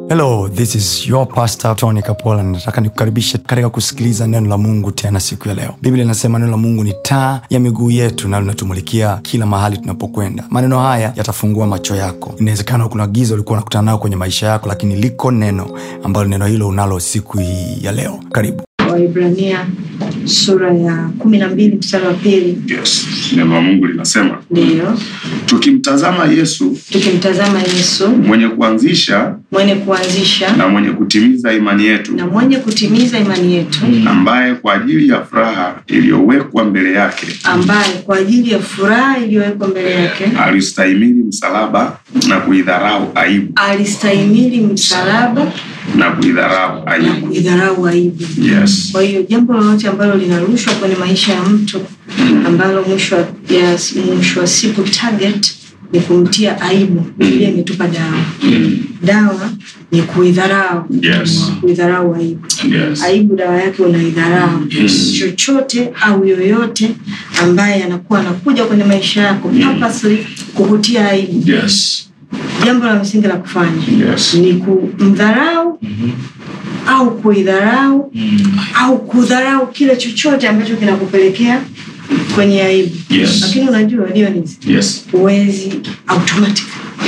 hello this is your pastor tony kapola nataka nikukaribishe katika kusikiliza neno la mungu tena siku ya leo biblia inasema neno la mungu ni taa ya miguu yetu na linatumulikia kila mahali tunapokwenda maneno haya yatafungua macho yako inawezekana kuna giza ulikuwa unakutana nayo kwenye maisha yako lakini liko neno ambalo neno hilo unalo siku hii ya leo karibu waibrania sura ya kumi na mbili mstari wa pili yes neno la mungu linasema ndiyo tukimtazama yesu tukimtazama yesu mwenye kuanzisha mwenye kuanzisha na mwenye kutimiza imani yetu na mwenye kutimiza imani yetu ambaye kwa ajili ya furaha iliyowekwa mbele yake ambaye kwa ajili ya furaha iliyowekwa mbele yake alistahimili msalaba na kuidharau aibu alistahimili msalaba na kuidharau na aibu kuidharau aibu yes kwa hiyo jambo lolote ambalo linarushwa kwenye maisha ya mtu ambalo mwisho wa, ya, mwisho wa siku target ni kumtia aibu biblia imetupa dawa dawa ni kuidharau Yes. kuidharau aibu yes aibu dawa yake unaidharau chochote au yoyote ambaye anakuwa anakuja kwenye maisha yako purposely kukutia aibu yes jambo la msingi la kufanya Yes. ni kumdharau au kuidharau au kudharau kile chochote ambacho kinakupelekea kwenye aibu Yes. lakini unajua Dionis, yes huwezi automatic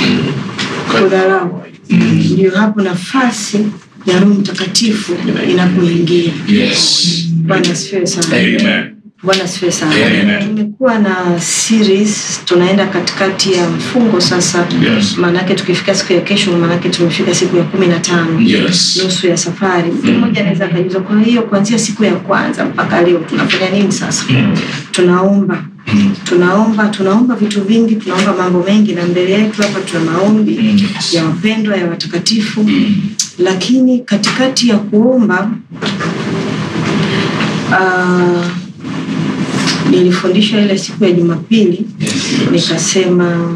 kudharau ndio hapo nafasi ya roho mtakatifu inapoingia yes bwana asifiwe sana amen bwana asifiwe sana Amen. tumekuwa na series tunaenda katikati ya mfungo sasa Yes. maanake tukifika siku ya kesho maanake tumefika siku ya kumi na tano yes nusu ya safari mtu mmoja anaweza akajuza kwa hiyo kuanzia siku ya kwanza mpaka leo tunafanya nini sasa tunaomba tunaomba tunaomba vitu vingi tunaomba mambo mengi na mbele yetu hapa tuna maombi ya wapendwa ya watakatifu lakini katikati ya kuomba uh, nilifundisha ile siku ya jumapili nikasema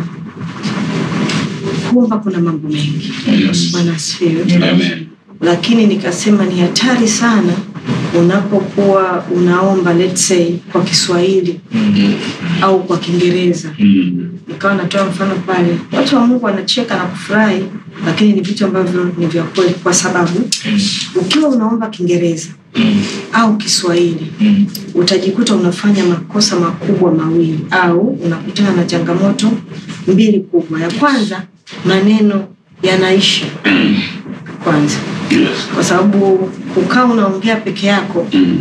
kuomba kuna mambo mengi Yes. bwana asifiwe amen lakini nikasema ni hatari sana unapokuwa unaomba let's say kwa kiswahili au kwa kiingereza Mm. nikawa natoa mfano pale watu wa mungu wanacheka na kufurahi lakini ni vitu ambavyo ni vya kweli kwa sababu ukiwa unaomba kiingereza au kiswahili utajikuta unafanya makosa makubwa mawili au unakutana na changamoto mbili kubwa ya kwanza maneno yanaisha kwanza yes kwa sababu kukaa unaongea peke yako Mm.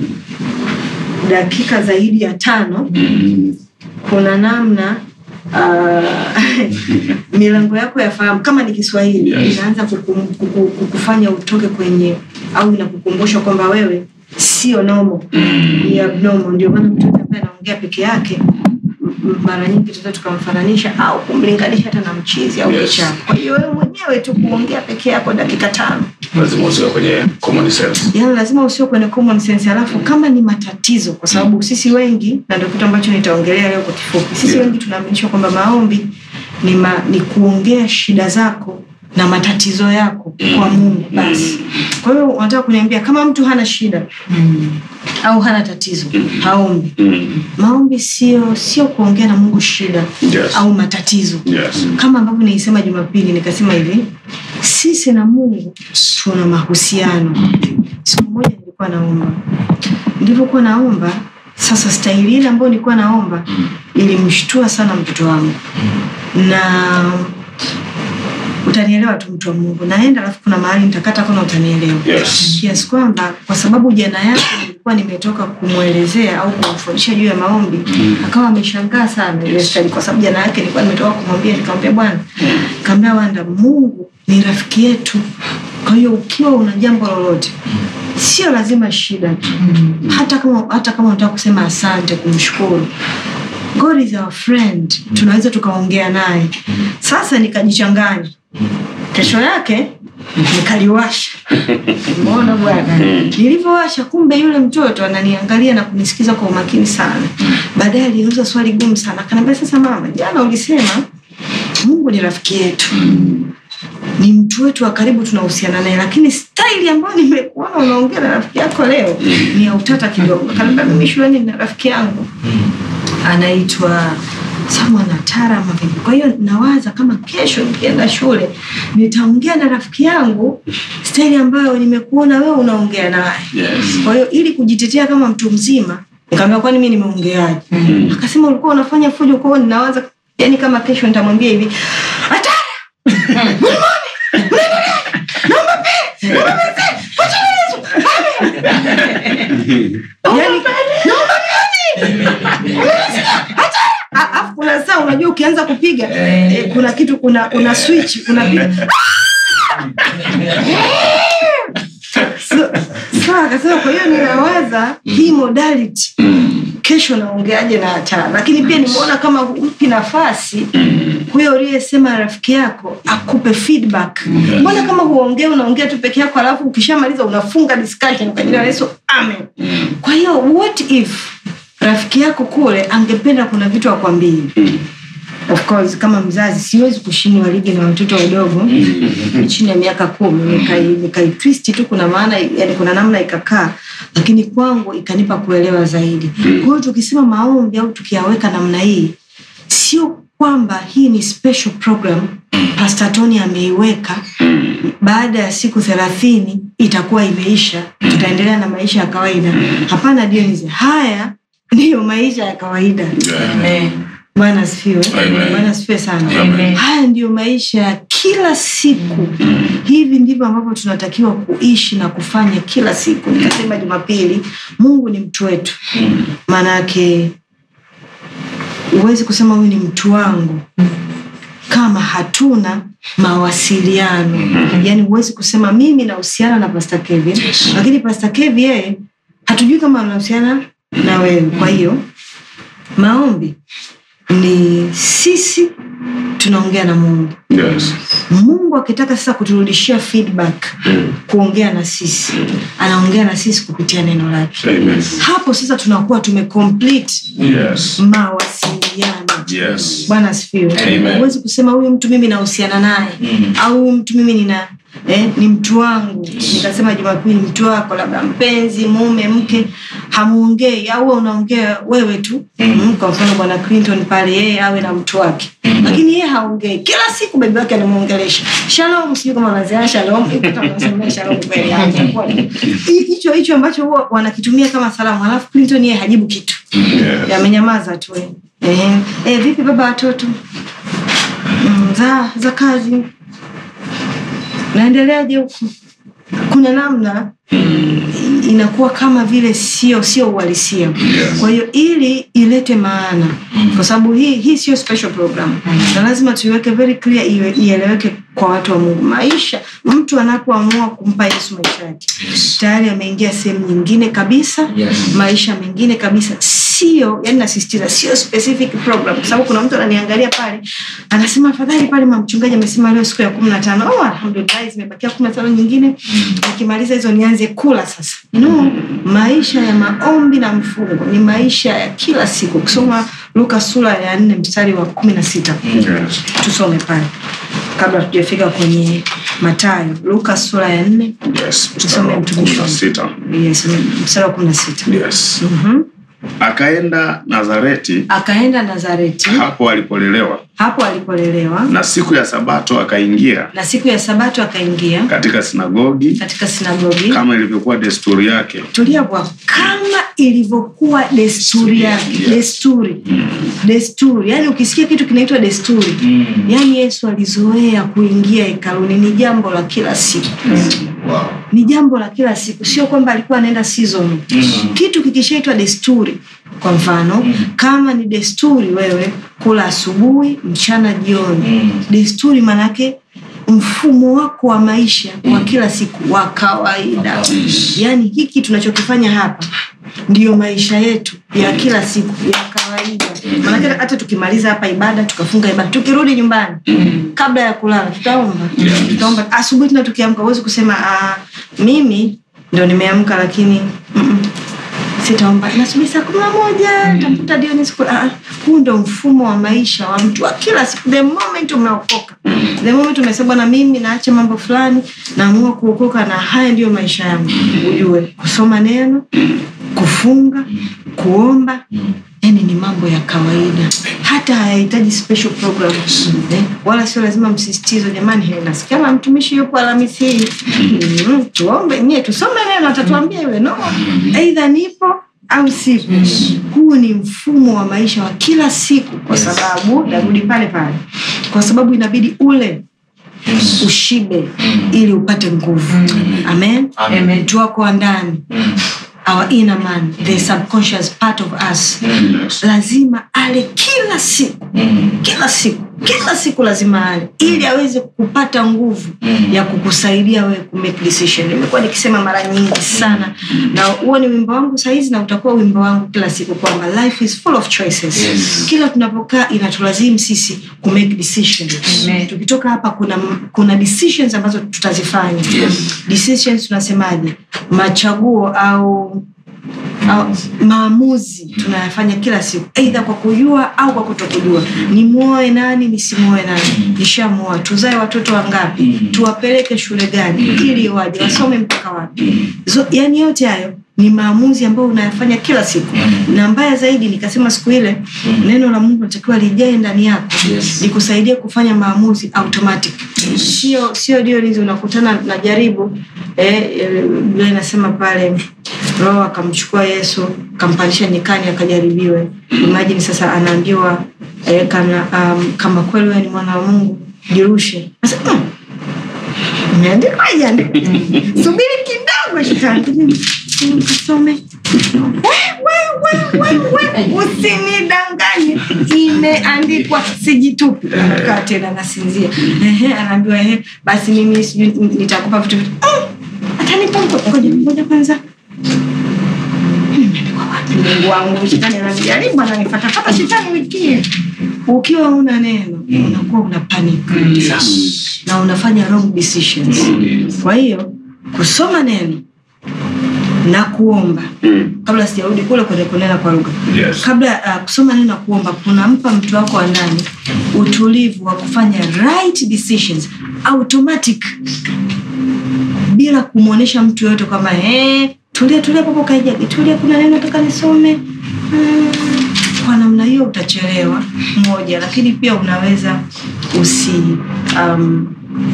dakika zaidi ya tano Mm. kuna namna uh, milango yako ya fahamu kama ni kiswahili Yes. inaanza kukum, kuku, kukufanya utoke kwenye au inakukumbusha kwamba wewe sio nomo ni abnormal ndio maana mtoto ambaye anaongea peke yake m- m- mara nyingi tunaweza tukamfananisha au kumlinganisha hata na mchizi au Yes. kichaa kwa hiyo wewe mwenyewe tu kuongea peke yako dakika tano lazima usiwe kwenye common sense yani lazima usio kwenye common sense alafu kama ni matatizo kwa sababu sisi wengi na ndio kitu ambacho nitaongelea leo kwa kifupi sisi Yeah. wengi tunaaminishwa kwamba maombi ni, ma, ni kuongea shida zako na matatizo yako kwa mungu basi kwa hiyo unataka kuniambia kama mtu hana shida au hana tatizo haombi Mm. maombi sio sio kuongea na mungu shida Yes. au matatizo yes kama ambavyo nilisema jumapili nikasema hivi sisi na mungu tuna mahusiano siku moja nilikuwa naomba nilivyokuwa naomba sasa stahili ile ambayo nilikuwa naomba ilimshtua sana mtoto wangu na utanielewa tu mtu wa mungu naenda alafu kuna mahali nitakata kona utanielewa yes kiasi kwamba kwa sababu jana yake nilikuwa nimetoka kumwelezea au kumfundisha juu ya maombi akawa ameshangaa sana ile study kwa sababu jana yake nilikuwa nimetoka kumwambia nikamwambia bwana nikamwambia wanda mungu ni rafiki yetu kwa hiyo ukiwa una jambo lolote sio lazima shida tu hata kama hata kama unataka kusema asante kumshukuru god is our friend tunaweza tukaongea naye sasa nikajichanganya kesho yake nikaliwasha umeona bwana nilivyowasha kumbe yule mtoto ananiangalia na kunisikiza kwa umakini sana baadaye aliuliza swali gumu sana akaniambia sasa mama jana ulisema mungu ni rafiki yetu ni mtu wetu wa karibu tunahusiana naye lakini staili ambayo nimekuona unaongea na rafiki yako leo ni ya utata kidogo akaniambia mimi shuleni na rafiki yangu anaitwa sama natara ama vipi kwa hiyo nawaza kama kesho nikienda shule nitaongea na rafiki yangu staili ambayo nimekuona wewe unaongea naye Yes. kwa hiyo ili kujitetea kama mtu mzima nikaambia kwani mi nimeongeaje akasema ulikuwa unafanya fujo kwao ninawaza yani kama kesho nitamwambia hivi hatara yani A- alafu kuna saa unajua ukianza kupiga eh, kuna kitu kuna kuna switch unapiga So- sawa akasema kwa hiyo ninawaza hii modality kesho naongeaje na hatara lakini pia nimeona kama humpi nafasi huyo uliyesema rafiki yako akupe feedback mbona kama huongee unaongea tu peke yako alafu ukishamaliza unafunga discussion kwa jina la yesu amen kwa hiyo what if rafiki yako kule angependa kuna vitu akwambie of course kama mzazi siwezi kushindwa ligi na watoto wadogo chini ya miaka kumi nikai- nikaitwisti tu kuna maana yani kuna namna ikakaa lakini kwangu ikanipa kuelewa zaidi kwa hiyo tukisema maombi au tukiyaweka namna hii sio kwamba hii ni special program pastor tony ameiweka baada ya siku thelathini itakuwa imeisha tutaendelea na maisha ya kawaida hapana Dionisi, haya ndiyo maisha ya kawaida bwana asifiwe Amen. bwana asifiwe sana Amen. haya ndiyo maisha ya kila siku hivi ndivyo ambavyo tunatakiwa kuishi na kufanya kila siku nikasema jumapili mungu ni mtu wetu maanake huwezi kusema huyu ni mtu wangu kama hatuna mawasiliano yaani huwezi kusema mimi nahusiana na pastor kevin Yes. lakini pastor kevin yeye hatujui kama anahusiana na wewe kwa hiyo maombi ni sisi tunaongea na mungu Yes. mungu akitaka sasa kuturudishia feedback kuongea na sisi anaongea na sisi kupitia neno lake Amen. hapo sasa tunakuwa tumecomplete Yes. mawasiliano Yes. bwana asifiwe Amen. huwezi kusema huyu mtu mimi nahusiana naye au huyu mtu mimi nina eh, ni mtu wangu nikasema jumapili mtu wako labda mpenzi mume mke hamuongei au wewe unaongea wewe tu mm. kwa mfano bwana clinton pale yeye awe na mtu wake lakini yeye haongei kila siku bebi wake anamwongelesha shalom sijui kama wanaziana shalom ikuta wanasemea shalom kweli hajakuwa. Hi- hicho hicho ambacho huwa wanakitumia kama salamu alafu clinton yeye hajibu kitu Yes. amenyamaza tu eh. Eh, eh, vipi baba watoto mm, za za kazi naendeleaje huku kuna namna inakuwa kama vile sio sio uhalisia Yes. kwa hiyo ili ilete maana kwa sababu hii hii sio special program na lazima tuiweke very clear iwe- ieleweke kwa watu wa mungu maisha mtu anapoamua kumpa yesu maisha yake Yes. tayari ameingia sehemu nyingine kabisa Yes. maisha mengine kabisa sio yani nasisitiza sio specific program kwa sababu kuna mtu ananiangalia pale anasema afadhali pale mamchungaji amesema leo siku ya kumi na tano oh, alhamdulillah zimebakia kumi na tano nyingine nikimaliza hizo nianze kula sasa no maisha ya maombi na mfungo ni maisha ya kila siku ukisoma luka sura ya nne mstari wa kumi na sita Yes. tusome pale kabla tujafika kwenye matayo luka sura ya nne Yes. Tusome Mstari wa mtumishi kumi na wa- sita. yes, mstari wa kumi na sita Yes. Mhm. Akaenda Nazareti akaenda nazareti hapo alipolelewa, hapo alipolelewa na siku ya Sabato akaingia na siku ya sabato akaingia katika sinagogi katika sinagogi kama ilivyokuwa desturi yake. tulia bwa kama ilivyokuwa desturi yake Yes. desturi desturi yaani ukisikia kitu kinaitwa desturi yaani yesu alizoea kuingia hekaluni ni jambo la kila siku Wow. ni jambo la kila siku sio kwamba alikuwa anaenda season kitu kikishaitwa desturi kwa mfano kama ni desturi wewe kula asubuhi mchana jioni desturi manake mfumo wako wa maisha wa kila siku wa kawaida yaani hiki tunachokifanya hapa ndiyo maisha yetu ya kila siku ya kawaida manake hata tukimaliza hapa ibada tukafunga ibada tukirudi nyumbani kabla ya kulala tutaomba tutaomba asubuhi tena tukiamka huwezi kusema ah, mimi ndo nimeamka lakini mm-mm, sitaomba nasubiri saa kumi na moja tafuta Dionisi kula. Ah, huu ndo mfumo wa maisha wa mtu wa kila siku the moment umeokoka the moment umesema bwana mimi naacha mambo fulani naamua kuokoka na haya ndiyo maisha yangu ujue kusoma neno kufunga kuomba yani ni mambo ya kawaida hata hayahitaji special program eh, wala sio lazima msisitizo jamani he, nasikia kama mtumishi yupo alhamisi hii mm, tuombe nyie tusome neno atatuambia yule no aidha nipo au sipo huu ni mfumo wa maisha wa kila siku kwa sababu narudi pale pale kwa sababu inabidi ule ushibe ili upate nguvu amen, Amen. mtu wako wa ndani our inner man the subconscious part of us Yes. lazima ale kila siku kila siku kila siku lazima ale ili aweze kupata nguvu ya kukusaidia wewe kumake decision nimekuwa nikisema mara nyingi sana na huo ni wimbo wangu sahizi na utakuwa wimbo wangu kila siku kwamba life is full of choices Yes. kila tunapokaa inatulazimu sisi kumake decisions Amen. tukitoka hapa kuna kuna decisions ambazo tutazifanya decisions tunasemaje machaguo au au maamuzi tunayafanya kila siku eidha kwa kujua au kwa kutokujua nimwoe nani nisimwoe nani nishamwoa tuzae watoto wangapi tuwapeleke shule gani ili waje wasome mpaka wapi so, yani yote hayo ni maamuzi ambayo unayafanya kila siku na mbaya zaidi nikasema siku ile neno la mungu natakiwa lijae ndani yako Yes. likusaidie kufanya maamuzi automatic sio sio dio lizi unakutana na jaribu eh, eh, Biblia inasema pale roho akamchukua yesu kampandisha nyikani akajaribiwe imajini sasa anaambiwa eh, kana, um, kama kweli wewe ni mwana wa mungu jirushe Sasa, mm, imeandikwa ijaandikwa subiri kidogo shetani Mm, kasome We, we, we, we, we, usinidanganye imeandikwa sijitupi anakaa tena nasinzia Ehe, anaambiwa ehe basi mimi sijui nitakupa vitu vitu Mm, atanipa mko- ngoja ngoja kwanza Imeandikwa wapi? mungu wangu shetani ananijaribu ananifatafata shetani wiki hii. ukiwa una neno unakuwa una panic na unafanya wrong decisions kwa hiyo kusoma neno na kuomba Mm. kabla sijarudi kule kwenye kunena kwa lugha Yes. kabla uh, kusoma neno na kuomba kunampa mtu wako wa ndani utulivu wa kufanya right decisions automatic bila kumwonyesha mtu yoyote kwamba "Eh, tulia tulia papo kaijagi tulia kuna neno nataka nisome mm. kwa namna hiyo utachelewa moja lakini pia unaweza usi um,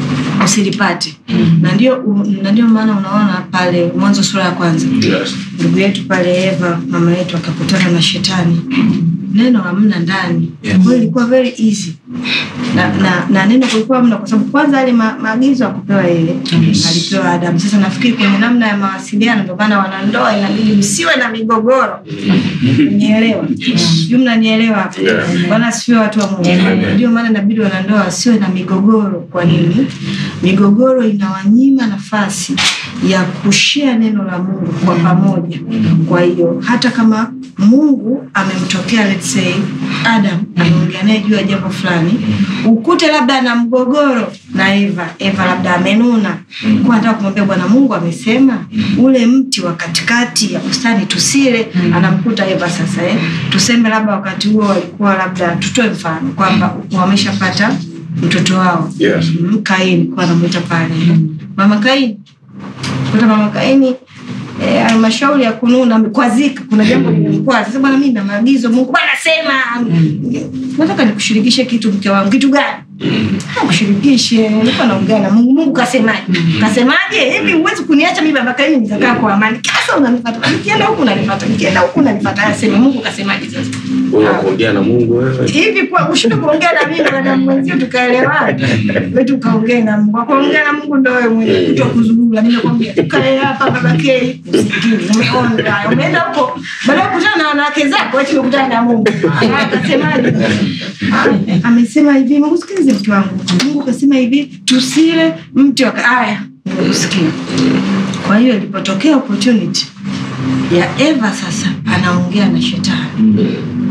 usilipate na ndio u- na ndio maana unaona pale mwanzo sura ya kwanza Yes. ndugu yetu pale eva mama yetu akakutana na shetani neno hamna ndani Yes. kwa hiyo ilikuwa very easy na, na, na neno kulikuwa hamna kwa sababu kwanza ale ma, maagizo akupewa yeye alipewa adamu sasa nafikiri kwenye namna ya mawasiliano ndio maana wanandoa inabidi msiwe na migogoro nielewa sijui mnanielewa hapo Yeah. bwana asifiwe watu wa mungu Amen. ndio maana inabidi wanandoa wasiwe na migogoro kwa nini migogoro inawanyima nafasi ya kushea neno la mungu kwa pamoja kwa hiyo hata kama mungu amemtokea let's say adam ameongea naye juu ya jambo fulani ukute labda ana mgogoro na eva eva labda amenuna kuwa anataka kumwambia bwana mungu amesema ule mti wa katikati ya bustani tusile anamkuta eva sasa eh? tuseme labda wakati huo walikuwa labda tutoe mfano kwamba wameshapata mtoto wao Yes. mm, kaini kuwa anamwita pale mama kaini kuta mama kaini eh, halmashauri ya kununa amekwazika kuna jambo limemkwaza sasa bwana mimi na maagizo mungu bwana sema nataka nikushirikishe kitu mke wangu kitu gani Ah, kushirikishe nilikuwa naongea na mungu mungu kasemaje kasemaje hivi huwezi kuniacha mimi baba kaini nikakaa kwa amani kasa unanifata nikienda huku unanifata nikienda huku unanifata aseme mungu kasemaje sasa Wewe kuongea na Mungu wewe. hivi kwa ushinde kuongea na mimi na mwenzio tukaelewana wewe tukaongea na Mungu kuongea na Mungu ndio wewe mwenyewe kuto kuzungumza nimekwambia tukae hapa baba K usikini umeona umeenda huko baada ya kukutana na wanawake zako wewe tumekutana na Mungu Ah, akasemaje Ah, amesema hivi Mungu sikilize mtu wangu Mungu kasema hivi tusile mti wa haya nimekusikia kwa hiyo ilipotokea opportunity ya Eva sasa anaongea na shetani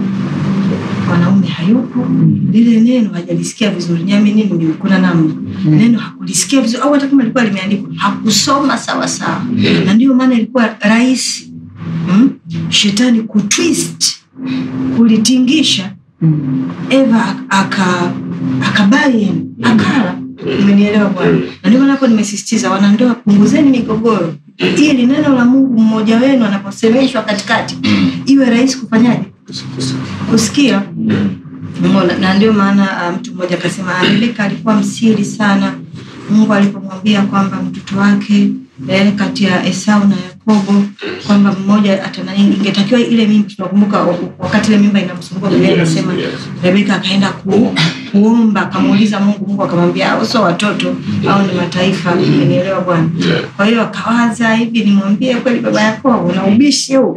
mwanaume hayupo lile neno hajalisikia vizuri nyami nini ndio kuna namna neno hakulisikia vizuri au hata kama ilikuwa limeandikwa hakusoma sawa sawa na ndio maana ilikuwa rahisi mm? shetani kutwist kulitingisha eva aka akabayen akala umenielewa bwana na ndio maana hapo nimesisitiza wanandoa punguzeni migogoro ili neno la mungu mmoja wenu anaposemeshwa katikati iwe rahisi kufanyaje kusikia Umeona? na ndio maana uh, mtu mmoja akasema "Ah, Rebeka alikuwa msiri sana Mungu alipomwambia kwamba mtoto wake eh, kati ya Esau na Yakobo kwamba mmoja atanani, ingetakiwa ile mimba. Tunakumbuka wakati ile mimba inamsumbua, Biblia inasema Yes. Rebeka akaenda ku, kuomba akamuuliza Mungu, Mungu akamwambia hao sio watoto au ni mataifa. Umenielewa Bwana? Yeah. Kwa hiyo akawaza hivi, nimwambie kweli baba Yakobo na ubishi huu,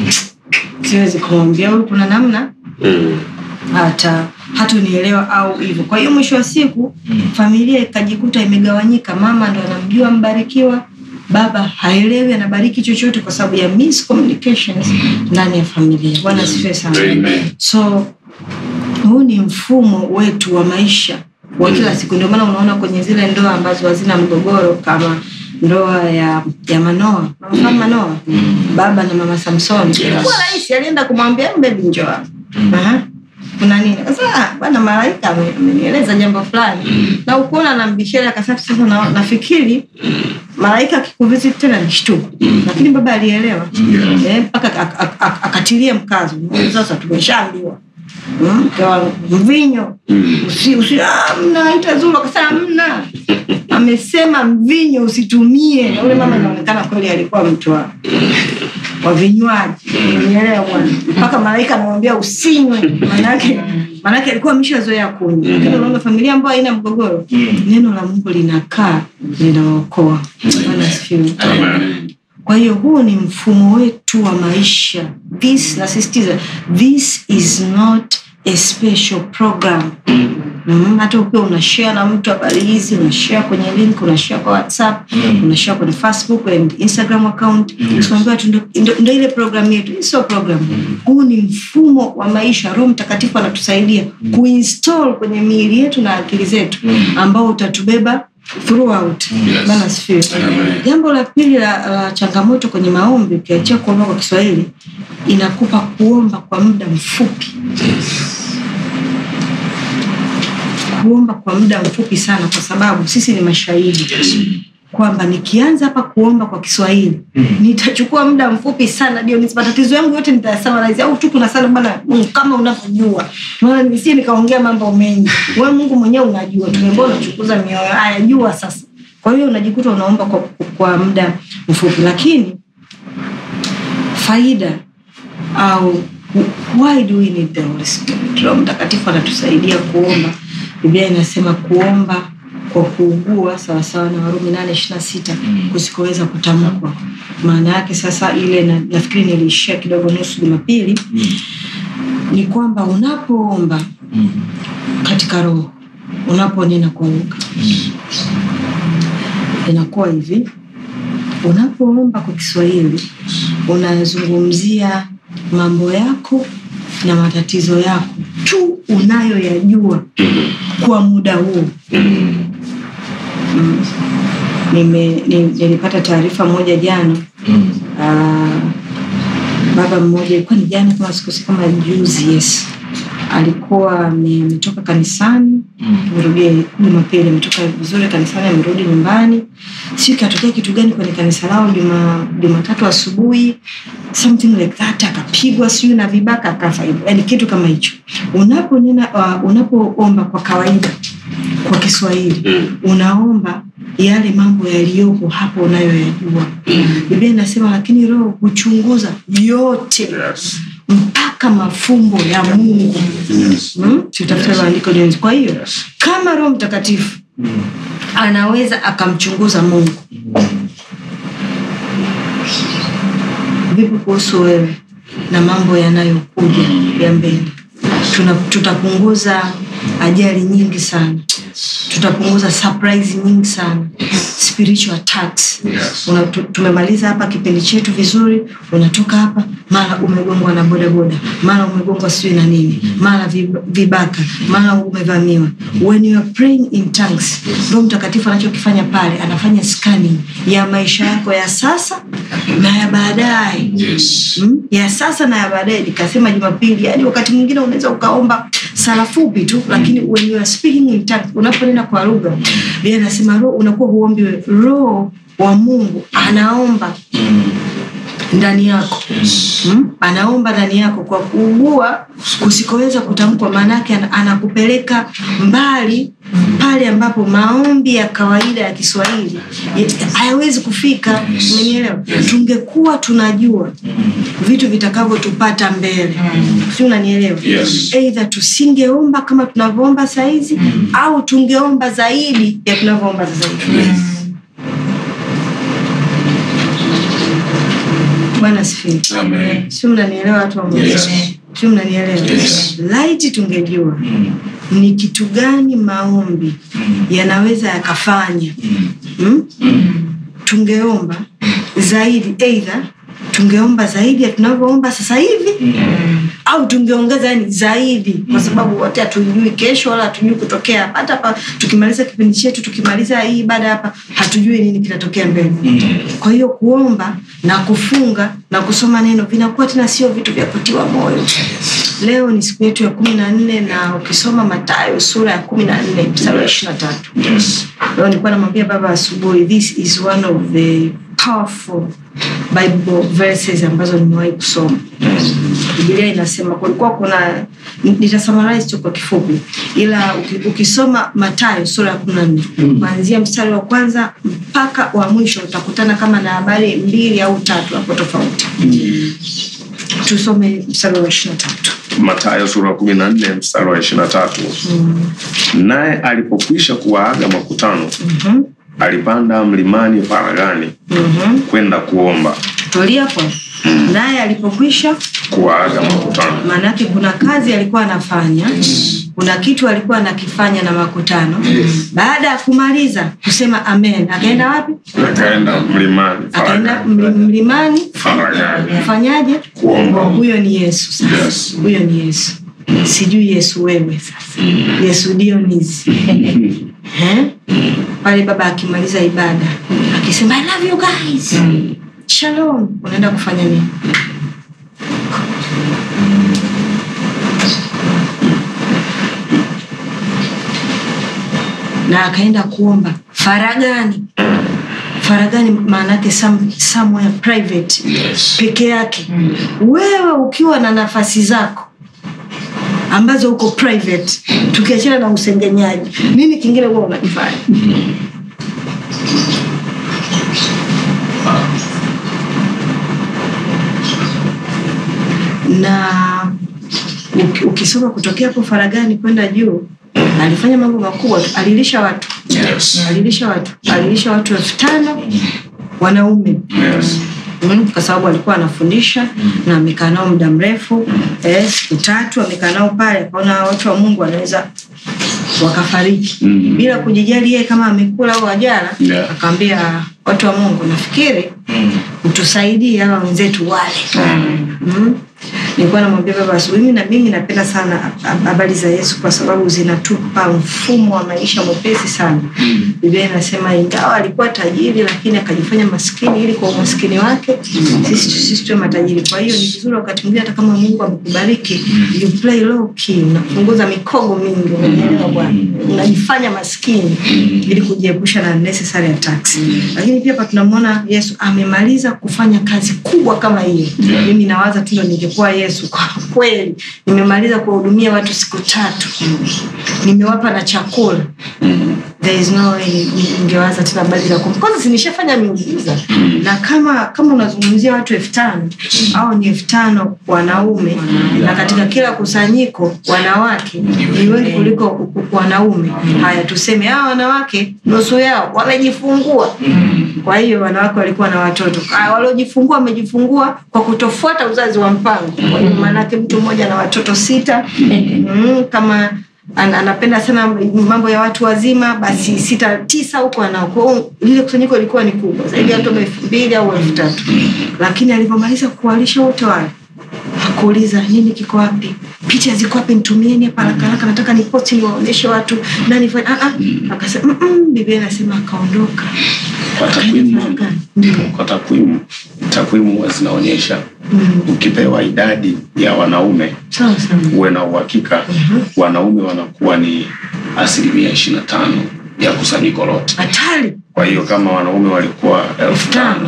siwezi kumwambia huyu, kuna namna Mm. hata hatunielewa au hivyo. Kwa hiyo mwisho wa siku familia ikajikuta imegawanyika, mama ndo anamjua mbarikiwa, baba haelewi anabariki chochote kwa sababu ya miscommunications ndani ya familia. Bwana asifiwe sana. Amen. So huu ni mfumo wetu wa maisha wa kila siku. Ndio maana unaona kwenye zile ndoa ambazo hazina mgogoro kama ndoa ya ya Manoa, unafahamu Manoa, baba na mama Samsoni, ilikuwa rahisi, alienda kumwambia bebi, njoo hapa. Aha. kuna nini? Sasa ah, bwana malaika ame- amenieleza jambo fulani na ukuona na mbishara akasema sasa na, nafikiri malaika akikuvisit tena ni shtuko, lakini baba alielewa eh, mpaka ak- ak- ak- akatilia mkazo. Sasa tumeshaambiwa Mm, kwa mvinyo usi, usi, ah, mna itazuru akasema mna amesema mvinyo usitumie na ule mama inaonekana kweli alikuwa mtu wa wa vinywaji unielewa bwana mpaka malaika anamwambia usinywe manake manake alikuwa ameshazoea kunywa lakini unaona familia ambayo haina mgogoro neno la mungu linakaa linaokoa bwana asifiwe kwa hiyo huu ni mfumo wetu wa maisha this nasisitiza this is not a special program mm, hata ukiwa unashare na mtu habari hizi unashare kwenye link unashare kwa whatsapp unashare kwenye facebook and instagram account usiambiwa tu ndo- ndo ndo ile program yetu hii sio program huu ni mfumo wa maisha roho mtakatifu anatusaidia kuinstall kwenye miili yetu na akili zetu ambao utatubeba throughout bana asifiwe jambo la pili la, la changamoto kwenye maombi ukiachia kuomba kwa kiswahili inakupa kuomba kwa muda mfupi kuomba kwa muda mfupi sana kwa sababu sisi ni mashahidi kwamba nikianza hapa kuomba kwa kiswahili nitachukua muda mfupi sana ndio matatizo yangu yote nitayasamalize au tu kuna sana bana Mungu kama unavyojua maana nisie nikaongea mambo mengi wewe mungu mwenyewe unajua tumeambia unachukuza mioyo haya jua sasa kwa hiyo unajikuta unaomba kwa, kwa muda mfupi lakini faida au why do we need the Holy Spirit? Roho Mtakatifu anatusaidia kuomba. Biblia inasema kuomba kwa kuugua sawasawa na Warumi nane ishirini na sita kusikoweza kutamkwa. Maana yake sasa ile na, nafikiri niliishia kidogo nusu Jumapili ni kwamba unapoomba katika roho, unaponena kwa lugha inakuwa hivi unapoomba kwa kiswahili unazungumzia mambo yako na matatizo yako tu unayoyajua kwa muda huo mm. Nime, ni, nilipata taarifa moja jana Ah, baba mmoja ilikuwa ni jana kama sikosi kama juzi yes alikuwa ame- ametoka kanisani tumerudie jumapili ametoka vizuri kanisani amerudi nyumbani siu ikatokea kitu gani kwenye kanisa lao juma jumatatu asubuhi something like that akapigwa siu na vibaka akafa hivyo yani kitu kama hicho unaponena uh, unapoomba kwa kawaida kwa kiswahili unaomba yale mambo yaliyopo hapo unayoyajua biblia inasema lakini roho huchunguza yote mpaka mafumbo ya mungu Hmm? tutafuta maandiko jenzi kwa hiyo kama roho mtakatifu anaweza akamchunguza mungu vipi kuhusu wewe na mambo yanayokuja ya mbele Tuna, tutapunguza ajali nyingi sana tutapunguza surprise nyingi sana spiritual attacks Yes. Una, tu, tumemaliza hapa kipindi chetu vizuri unatoka hapa mara umegongwa na bodaboda mara umegongwa sijui na nini mara vib- vibaka mara umevamiwa when you are praying in tongues roho mtakatifu anachokifanya pale anafanya scanning ya maisha yako ya sasa na ya baadaye Yes. mm? ya sasa na ya baadaye nikasema jumapili yani wakati mwingine unaweza ukaomba sala fupi tu lakini when you are speaking in tongues unaponena kwa lugha bia nasema roho unakuwa huombi wewe. roho wa mungu anaomba ndani yako mm? anaomba ndani yako kwa kuugua kusikoweza kutamkwa maanaake ana- anakupeleka mbali pale ambapo maombi ya kawaida ya kiswahili ya- hayawezi kufika umenielewa tungekuwa tunajua vitu vitakavyotupata mbele si unanielewa Yes. eidha tusingeomba kama tunavyoomba sahizi au tungeomba zaidi ya tunavyoomba sasa hivi bwana sifiwe Amen. si mnanielewa watu wa Mungu? Yes. si mnanielewa Yes. laiti tungejua ni kitu gani maombi yanaweza yakafanya mm? tungeomba zaidi eidha tungeomba zaidi ya tunavyoomba sasa hivi au tungeongeza yani zaidi kwa sababu wote hatujui kesho wala hatujui kutokea hapa hata hapa tukimaliza kipindi chetu tukimaliza hii ibada hapa hatujui nini kinatokea mbele kwa hiyo kuomba na kufunga na kusoma neno vinakuwa tena sio vitu vya kutiwa moyo leo ni siku yetu ya kumi na nne na ukisoma matayo sura ya kumi na nne mstari wa ishiri na tatu Yes. leo nilikuwa namwambia baba asubuhi this is one of the powerful bible verses ambazo nimewahi kusoma bibilia inasema kulikuwa kuna nitasummarize tu kwa kifupi ila uki- ukisoma matayo sura ya kumi na nne kuanzia mstari wa kwanza mpaka wa mwisho utakutana kama na habari mbili au tatu hapo tofauti tusome mstari wa ishiri na tatu matayo sura ya kumi na nne mstari wa ishiri na tatu naye alipokwisha kuwaaga makutano alipanda mlimani faragani kwenda kuomba tulia hapo naye alipokwisha kuwaaga makutano maanake kuna kazi alikuwa anafanya kuna kitu alikuwa anakifanya na makutano baada ya kumaliza kusema amen akaenda wapi akaenda mlimani akaenda faragani mli- mlimani faragani kufanyaje Kuomba. huyo ni yesu sasa Yes. huyo ni yesu sijui yesu wewe sasa yesu dionizi Eh? pale baba akimaliza ibada akisema I love you guys shalom unaenda kufanya nini na akaenda kuomba faragani faragani maanake some, somewhere private Yes. peke yake wewe ukiwa na nafasi zako ambazo uko private tukiachana na usengenyaji nini kingine huwa unakifanya na uki- ukisoma kutokea hapo faragani kwenda juu alifanya mambo makubwa tu. alilisha watu Yes. alilisha watu alilisha watu elfu tano wanaume Yes. mm, kwa sababu alikuwa anafundisha na amekaa nao muda mrefu eh, siku tatu amekaa nao pale akaona watu wa mungu wanaweza wakafariki Mm. bila kujijali yeye kama amekula au ajala Yeah. akaambia watu wa mungu nafikiri utusaidie hawa wenzetu wale mm. nilikuwa namwambia baba asubuhi mimi na mimi napenda sana hab- habari za yesu kwa sababu zinatupa mfumo wa maisha mwepesi sana biblia inasema ingawa alikuwa tajiri lakini akajifanya maskini ili kwa umaskini wake sisi sisi tuwe matajiri kwa hiyo ni vizuri wakati mwingine hata kama mungu amekubariki you play low key unapunguza mikogo mingi unanielewa bwana unajifanya maskini ili kujiepusha na necessary attacks lakini pia hapa tunamwona yesu amemaliza kufanya kazi kubwa kama hiyo mimi nawaza tu ndo ningekuwa yesu kwa kweli nimemaliza kuwahudumia watu siku tatu nimewapa na chakula there is no way ni- ningewaza tena habari za kum kwanza sinishafanya miujiza na kama kama unazungumzia watu elfu tano au ni elfu tano wanaume na katika kila kusanyiko wanawake ni wengi kuliko u- u- wanaume haya tuseme hawa wanawake nusu yao wamejifungua kwa hiyo wanawake walikuwa na watoto Haya, waliojifungua wamejifungua kwa kutofuata uzazi wa mpango kwa hiyo maanake mtu mmoja na watoto sita mm, kama an, anapenda sana mambo ya watu wazima basi sita tisa huko anao Kwa hiyo lile kusanyiko ilikuwa ni kubwa zaidi ya watu elfu mbili au elfu tatu lakini alivyomaliza kuwalisha wote wale hakuuliza nini kiko wapi picha ziko wapi nitumieni hapa haraka haraka nataka niposti niwaonyeshe watu nani fanya ah, ah. akasema "Mm, mm." biblia inasema akaondoka Kwa takwimu kwa takwimu takwimu huwa zinaonyesha ukipewa idadi ya wanaume sawa sawa uwe na uhakika wanaume wanakuwa ni asilimia ishiri na tano ya kusanyiko lote hatari kwa hiyo kama wanaume walikuwa elfu tano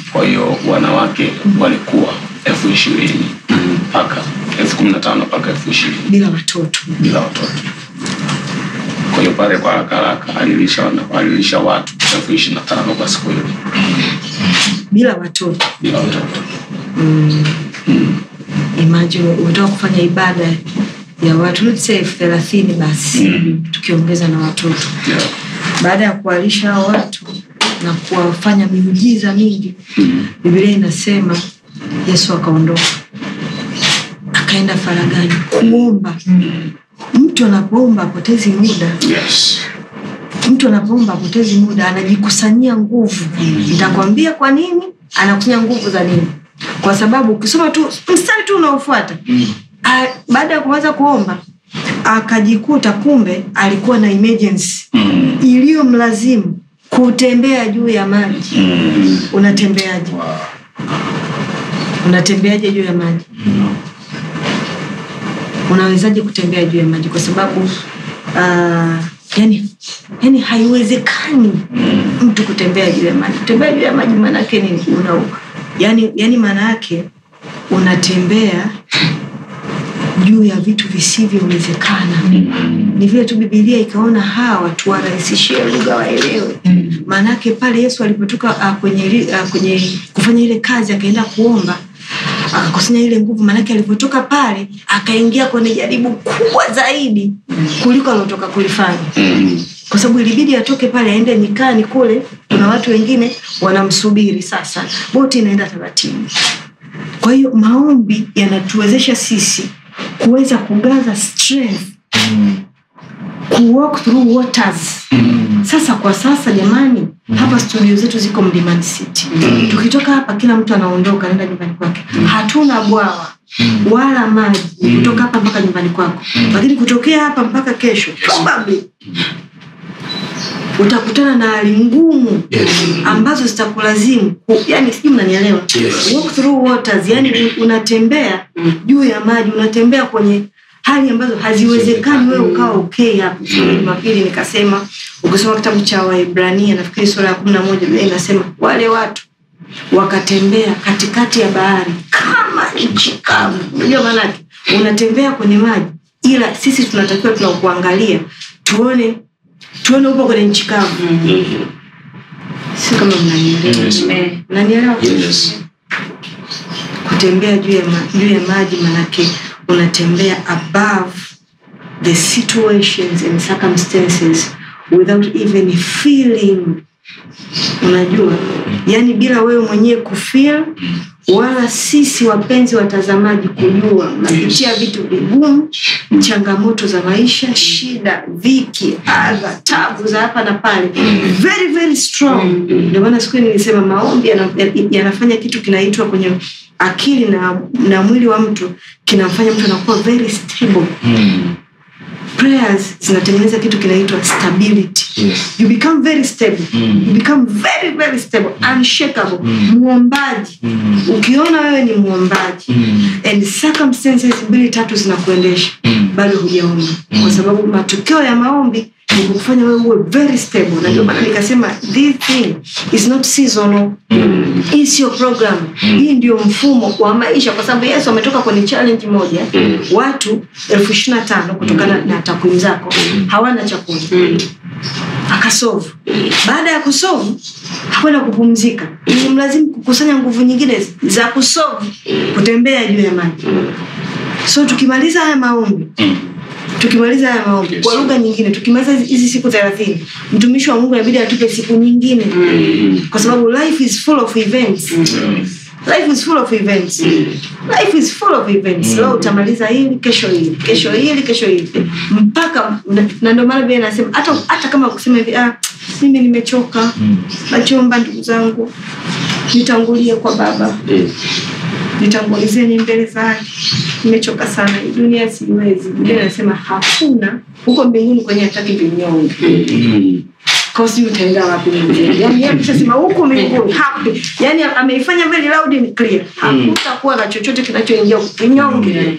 kwa hiyo wanawake walikuwa elfu ishirini mpaka elfu kumi na tano mpaka elfu ishirini bila watoto bila watoto kwa hiyo pale kwa haraka haraka alilisha, wana- alilisha watu elfu ishirini na tano kwa siku hiyo bila watoto bila watoto imagine unataka kufanya ibada ya watu let's say elfu thelathini basi tukiongeza na watoto yeah. baada ya kuwalisha hao watu na kuwafanya miujiza mingi bibilia inasema yesu akaondoka akaenda faragani kuomba mtu anapoomba apotezi muda yes. mtu anapoomba apotezi muda anajikusanyia nguvu nitakwambia kwa nini anakusanya nguvu za nini kwa sababu ukisoma tu mstari tu unaofuata a- baada ya kuanza kuomba akajikuta kumbe alikuwa na emergency mm. iliyomlazimu kutembea juu ya maji unatembeaje unatembeaje juu ya maji unawezaje kutembea juu ya maji kwa sababu uh, yani, yani haiwezekani mtu kutembea juu ya maji kutembea juu ya maji maanaake nini una yani, yani maana yake unatembea juu ya vitu visivyowezekana ni vile tu bibilia ikaona hawa tuwarahisishie lugha waelewe maanake pale yesu alipotoka uh, kwenye, ili- uh, kwenye kufanya ile kazi akaenda kuomba akakusanya ile nguvu maanake alipotoka pale akaingia kwenye jaribu kubwa zaidi kuliko aliotoka kulifanya kwa sababu ilibidi atoke pale aende nyikani kule kuna watu wengine wanamsubiri sasa boti inaenda taratibu kwa hiyo maombi yanatuwezesha sisi kuweza kugaza strength kuwalk through waters sasa kwa sasa jamani hapa studio zetu ziko mlimani city tukitoka hapa kila mtu anaondoka naenda nyumbani kwake hatuna bwawa wala maji kutoka hapa mpaka nyumbani kwako lakini kutokea hapa mpaka kesho probably utakutana na hali ngumu ambazo zitakulazimu ku- yani sijui mnanielewa Yes. walk through waters yani un- unatembea juu ya maji unatembea kwenye hali ambazo haziwezekani wewe ukawa okay hapo Siku ya jumapili nikasema ukisoma kitabu cha waibrania nafikiri sura ya kumi na moja Biblia inasema wale watu wakatembea katikati ya bahari kama nchi kavu unajua maanake unatembea kwenye maji ila sisi tunatakiwa tunakuangalia tuone tuone upo kwenye nchi kavu si kama mnanielewa Yes. mnanielewa Yes. kutembea juu ya, ma, juu ya maji manake unatembea above the situations and circumstances without even feeling unajua yani bila wewe mwenyewe kufeel wala sisi wapenzi watazamaji kujua unapitia vitu vigumu changamoto za maisha shida dhiki adha tabu za hapa na pale very very strong ndio maana siku ile nilisema maombi yana- yanafanya kitu kinaitwa kwenye akili na, na mwili wa mtu kinamfanya mtu anakuwa very stable prayers zinatengeneza kitu kinaitwa stability you become very stable you become very very stable unshakable muombaji ukiona wewe ni muombaji and circumstances mbili tatu zinakuendesha bado hujaomba kwa sababu matokeo ya maombi ni kufanya wewe uwe very stable na ndio maana nikasema this thing is not seasonal hii sio program hii ndio mfumo wa maisha kwa sababu yesu ametoka kwenye challenge moja watu elfu ishiri na tano kutokana na takwimu zako hawana chakula akasovu baada ya kusovu hakwenda kupumzika mlazimu kukusanya nguvu nyingine za kusovu kutembea juu ya maji so tukimaliza haya maombi tukimaliza haya maombi Yes. kwa lugha nyingine tukimaliza hizi- hizi siku thelathini mtumishi wa mungu inabidi atupe siku nyingine kwa sababu life is full of events life is full of events life is full of events leo utamaliza hili kesho hili kesho hili kesho hili mpaka na- na ndio maana vile nasema hata hata kama kusema hivi ah, mimi nimechoka nachoomba ndugu zangu nitangulie kwa baba nitangulizeni mbele zake nimechoka sana hii dunia siwezi biblia inasema hakuna huko mbinguni kwenye hataki vinyonge kosi utaenda wapi mbinguni yani yeye ameshasema huko mbinguni hapi yani ameifanya very loud and clear hakutakuwa na chochote kinachoingia huko kinyonge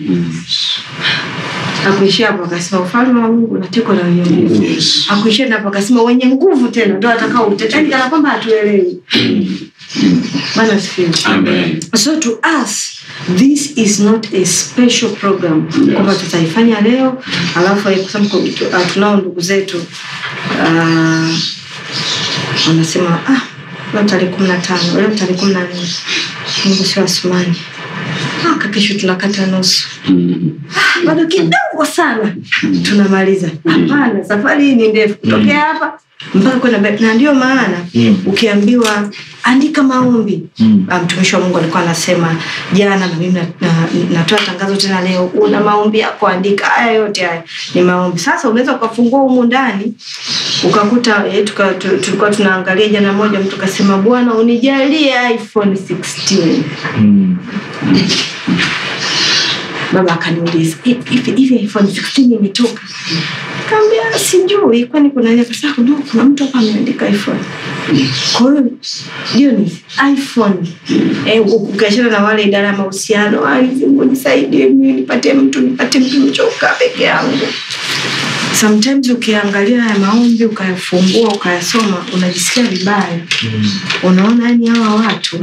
akuishia hapo akasema ufalme wa mungu unatekwa na wenye nguvu Yes. akuishia hapo akasema wenye nguvu tena ndo atakao uteta yani kana kwamba hatuelewi bana asifiwe Amen. so to us this is not a special program Yes. kwamba tutaifanya leo alafu kwa sababu ku- ah, tunao ndugu zetu ah, wanasema ah, leo tarehe kumi na tano leo tarehe kumi na nne mungu sio asumani ah, kakesho tunakata nusu Mm. bado kidogo sana tunamaliza hapana safari hii ni ndefu kutokea hapa mpaka kwenda mbele. na ndio maana ukiambiwa andika maombi Ah, mtumishi wa mungu alikuwa anasema jana na mimi na- na- natoa tangazo tena leo una maombi yako andika haya yote haya ni maombi sasa unaweza ukafungua humu ndani ukakuta eh, tuka- tu- tulikuwa tunaangalia jana moja mtu kasema bwana unijalie iphone 16 baba akaniuliza "Hivi- hivi hivi iphone 16 imetoka kaambia sijui kwani kuna nini?" Akasema, "No, kuna mtu hapa ameandika iphone kwa hiyo hiyo ni iphone eh, ukiachana na wale idara ya mahusiano "Ah, Mungu nisaidie mimi nipate mtu nipate mtu nichoka peke yangu sometimes ukiangalia haya maombi ukayafungua ukayasoma unajisikia vibaya unaona yani hawa watu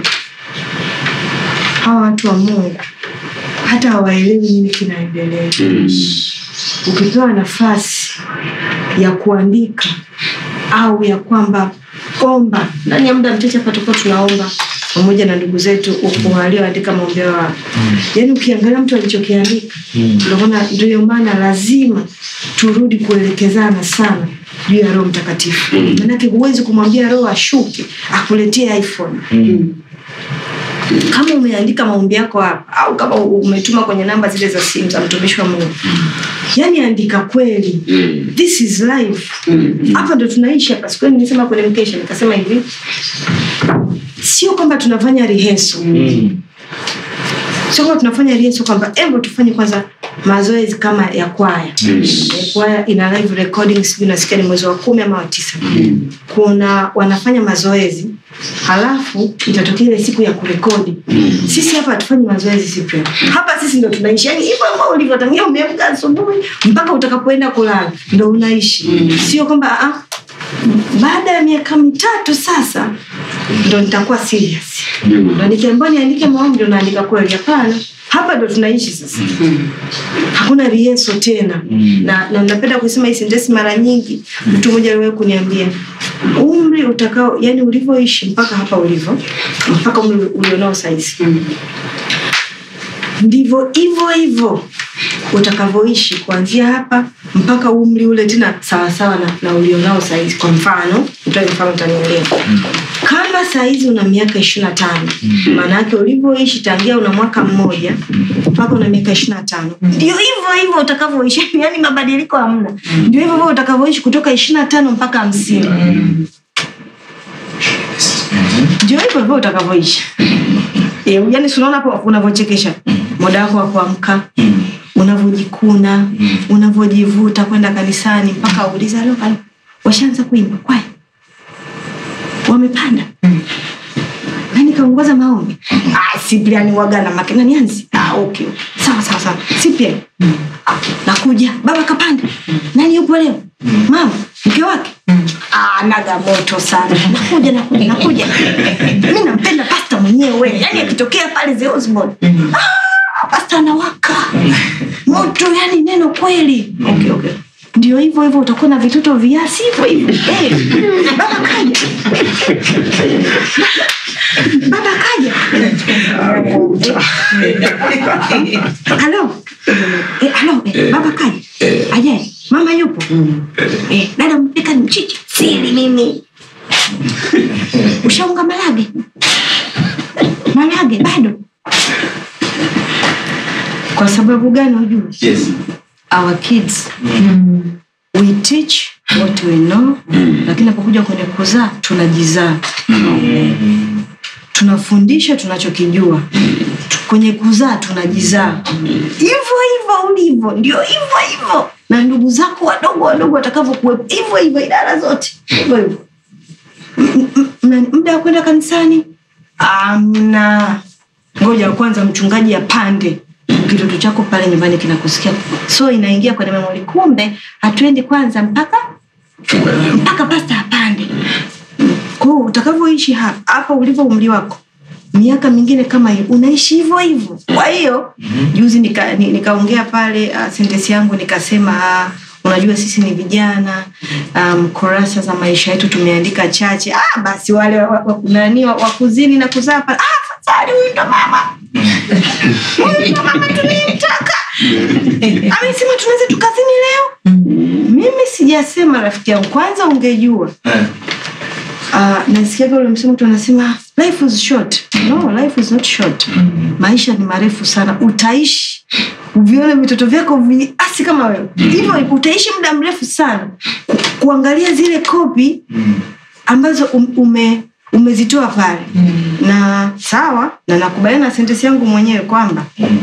hawa watu wa mungu hata hawaelewi nini kinaendelea ukipewa nafasi ya kuandika au ya kwamba omba ndani ya muda mchache hapa tulikuwa tunaomba pamoja na ndugu zetu walioandika maombi yao hapa yaani ukiangalia mtu alichokiandika unaona ndio maana lazima turudi kuelekezana sana juu ya roho mtakatifu manake huwezi kumwambia roho ashuke akuletee iphone kama umeandika maombi yako hapa au kama umetuma kwenye namba zile za simu za mtumishi wa mungu yaani andika kweli this is life hapa ndo tunaishi hapa siku hiyo nilisema kwenye mkesha nikasema hivi sio kwamba tunafanya riheso sio kwamba tunafanya riheso kwamba embo tufanye kwanza mazoezi kama ya kwaya Eh, kwaya ina live recording sijui nasikia ni mwezi wa kumi ama wa tisa kuna wanafanya mazoezi halafu itatokea ile siku ya kurekodi sisi hapa hatufanyi mazoezi Cyprian. hapa sisi ndo tunaishi yani hivyo ambao ulivyotangia umeamka asubuhi mpaka utakapoenda kulala ndo unaishi sio kwamba ah, baada ya miaka mitatu sasa ndo nitakuwa serious ndo nikiambiwa niandike maombi ndo naandika kweli hapana hapa ndo tunaishi sasa hakuna rieso tena na, na napenda kusema hii sentensi mara nyingi mtu mmoja aliwahi kuniambia umri utakao yani ulivyoishi mpaka hapa ulivyo mpaka umri ulionao saizi ndivyo hivyo hivyo utakavyoishi kuanzia hapa mpaka umri ule tena sawasawa na, na ulionao saizi kwa mfano nitoe mfano utanielewa kama saizi una miaka ishiri na tano maanaake ulivyoishi tangia una mwaka mmoja mpaka una miaka ishiri na tano ndio hivyo hivyo utakavyoishi yani mabadiliko hamna ndio hivyo hivyo utakavyoishi kutoka ishiri na tano mpaka hamsini ndio hivyo hivyo utakavyoishi Eh, yani sunaona hapo unavyochekesha muda wako wa kuamka unavyojikuna unavyojivuta kwenda kanisani mpaka uliza leo pale washaanza kuimba kwaya wamepanda nani kaongoza maombi ah, Cyprian waga na makina nianzi ah, okay. sawa sawa sawa Cyprian ah, nakuja baba kapanda nani yupo leo mama mke wake ah, naga moto sana nakuja nakuja nakuja mi nampenda pasta mwenyewe yani akitokea pale the Osborne ah, pasta anawaka moto yani neno kweli okay, okay ndio hivyo hivyo utakuwa na vitoto viasi hivyo hivyo Eh, baba kaja baba kaja halo Eh, halo eh, baba kaja ajaye mama yupo Eh, dada mpika ni mchicha sili mimi ushaunga malage malage bado kwa sababu gani hujui Yes. our kids we teach what we know lakini napokuja kwenye kuzaa tunajizaa tunafundisha tunachokijua kwenye kuzaa tunajizaa hivyo hivyo ulivyo ndio hivyo hivyo na ndugu zako wadogo wadogo watakavyokuwepo hivyo hivyo idara zote hivyo hivyo M- m- mna muda wa kwenda kanisani amna ngoja kwanza mchungaji apande kitoto chako pale nyumbani kinakusikia so inaingia kwenye memori kumbe hatuendi kwanza mpaka mpaka pasta apande kwao utakavyoishi hapa hapa ulivyo umri wako miaka mingine kama hiyo unaishi hivyo hivyo kwa hiyo juzi nikaongea nika ni- nikaongea pale uh, sentensi yangu nikasema uh, unajua sisi ni vijana um, kurasa za maisha yetu tumeandika chache ah, basi wale wa- wa- nani wa- wakuzini na kuzaa pale ah, fadhali huyu ndo mama huyu ndo mama tunayemtaka amesema tunaweza tukazini leo mimi sijasema rafiki yangu kwanza ungejua uh, nasikiaga ule msemo tu anasema life is short no life is not short maisha ni marefu sana utaishi uvione vitoto vyako viasi kama wewe hivyo utaishi muda mrefu sana Ku- kuangalia zile kopi ambazo um, ume umezitoa pale na sawa na nakubaliana na sentensi yangu mwenyewe kwamba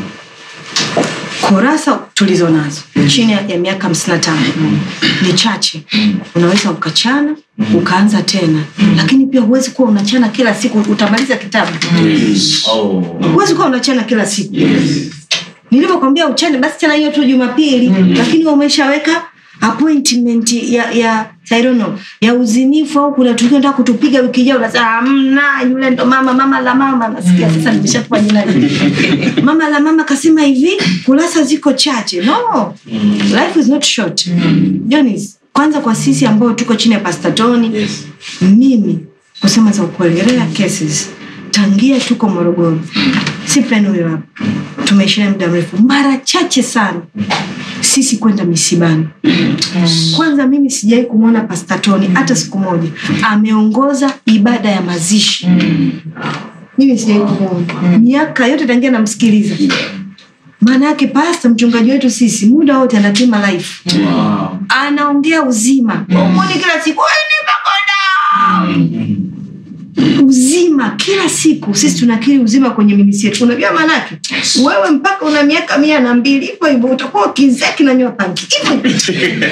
kurasa tulizo nazo chini ya ya miaka hamsini na tano ni chache unaweza ukachana ukaanza tena lakini pia huwezi kuwa unachana kila siku utamaliza kitabu huwezi kuwa unachana kila siku nilivyokwambia uchane basi chana hiyo tu jumapili lakini wewe umeshaweka appointment ya ya I don't know, ya uzinifu au kuna tukio nataka kutupiga wiki ijayo unasema hamna yule ndo mama mama la mama nasikia sasa nimeshakuwa jina hili mama la mama kasema hivi kurasa ziko chache no life is not short Jonis, kwanza kwa sisi ambao tuko chini ya pastatoni mimi kusema za ukweli rare cases tangia tuko morogoro si plan huyo hapa tumeishia muda mrefu mara chache sana sisi kwenda misibani kwanza mimi sijawai kumwona pastatoni hata siku moja ameongoza ibada ya mazishi mimi sijawai kumwona miaka yote tangia namsikiliza maana yake pasta mchungaji wetu sisi muda wote anatuma life anaongea uzima umoni kila siku "Wewe nimekonda!" uzima kila siku sisi tunakiri uzima kwenye minisi yetu unajua maanake wewe mpaka una miaka mia na mbili hivyo hivyo utakuwa ukizea kinanywa panki hivyo hivyo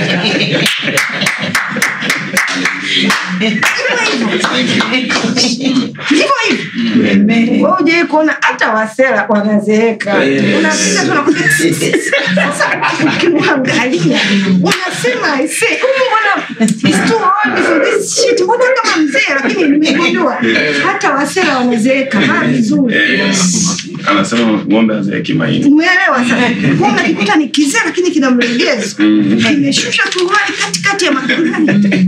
hivyo hivyo wewe ujawai kuona hata wasela wanazeeka unapita tu unakuta, sasa ukimwangalia unasema "Aise, huyu mbona he's too old for this shit mbona kama mzee lakini nimegundua hata wasela wanazeeka haa vizuri anasema ng'ombe azeeki maini umeelewa sasa Kwa unajikuta ni kizee lakini kina mlegezo kimeshusha turuali katikati ya makulani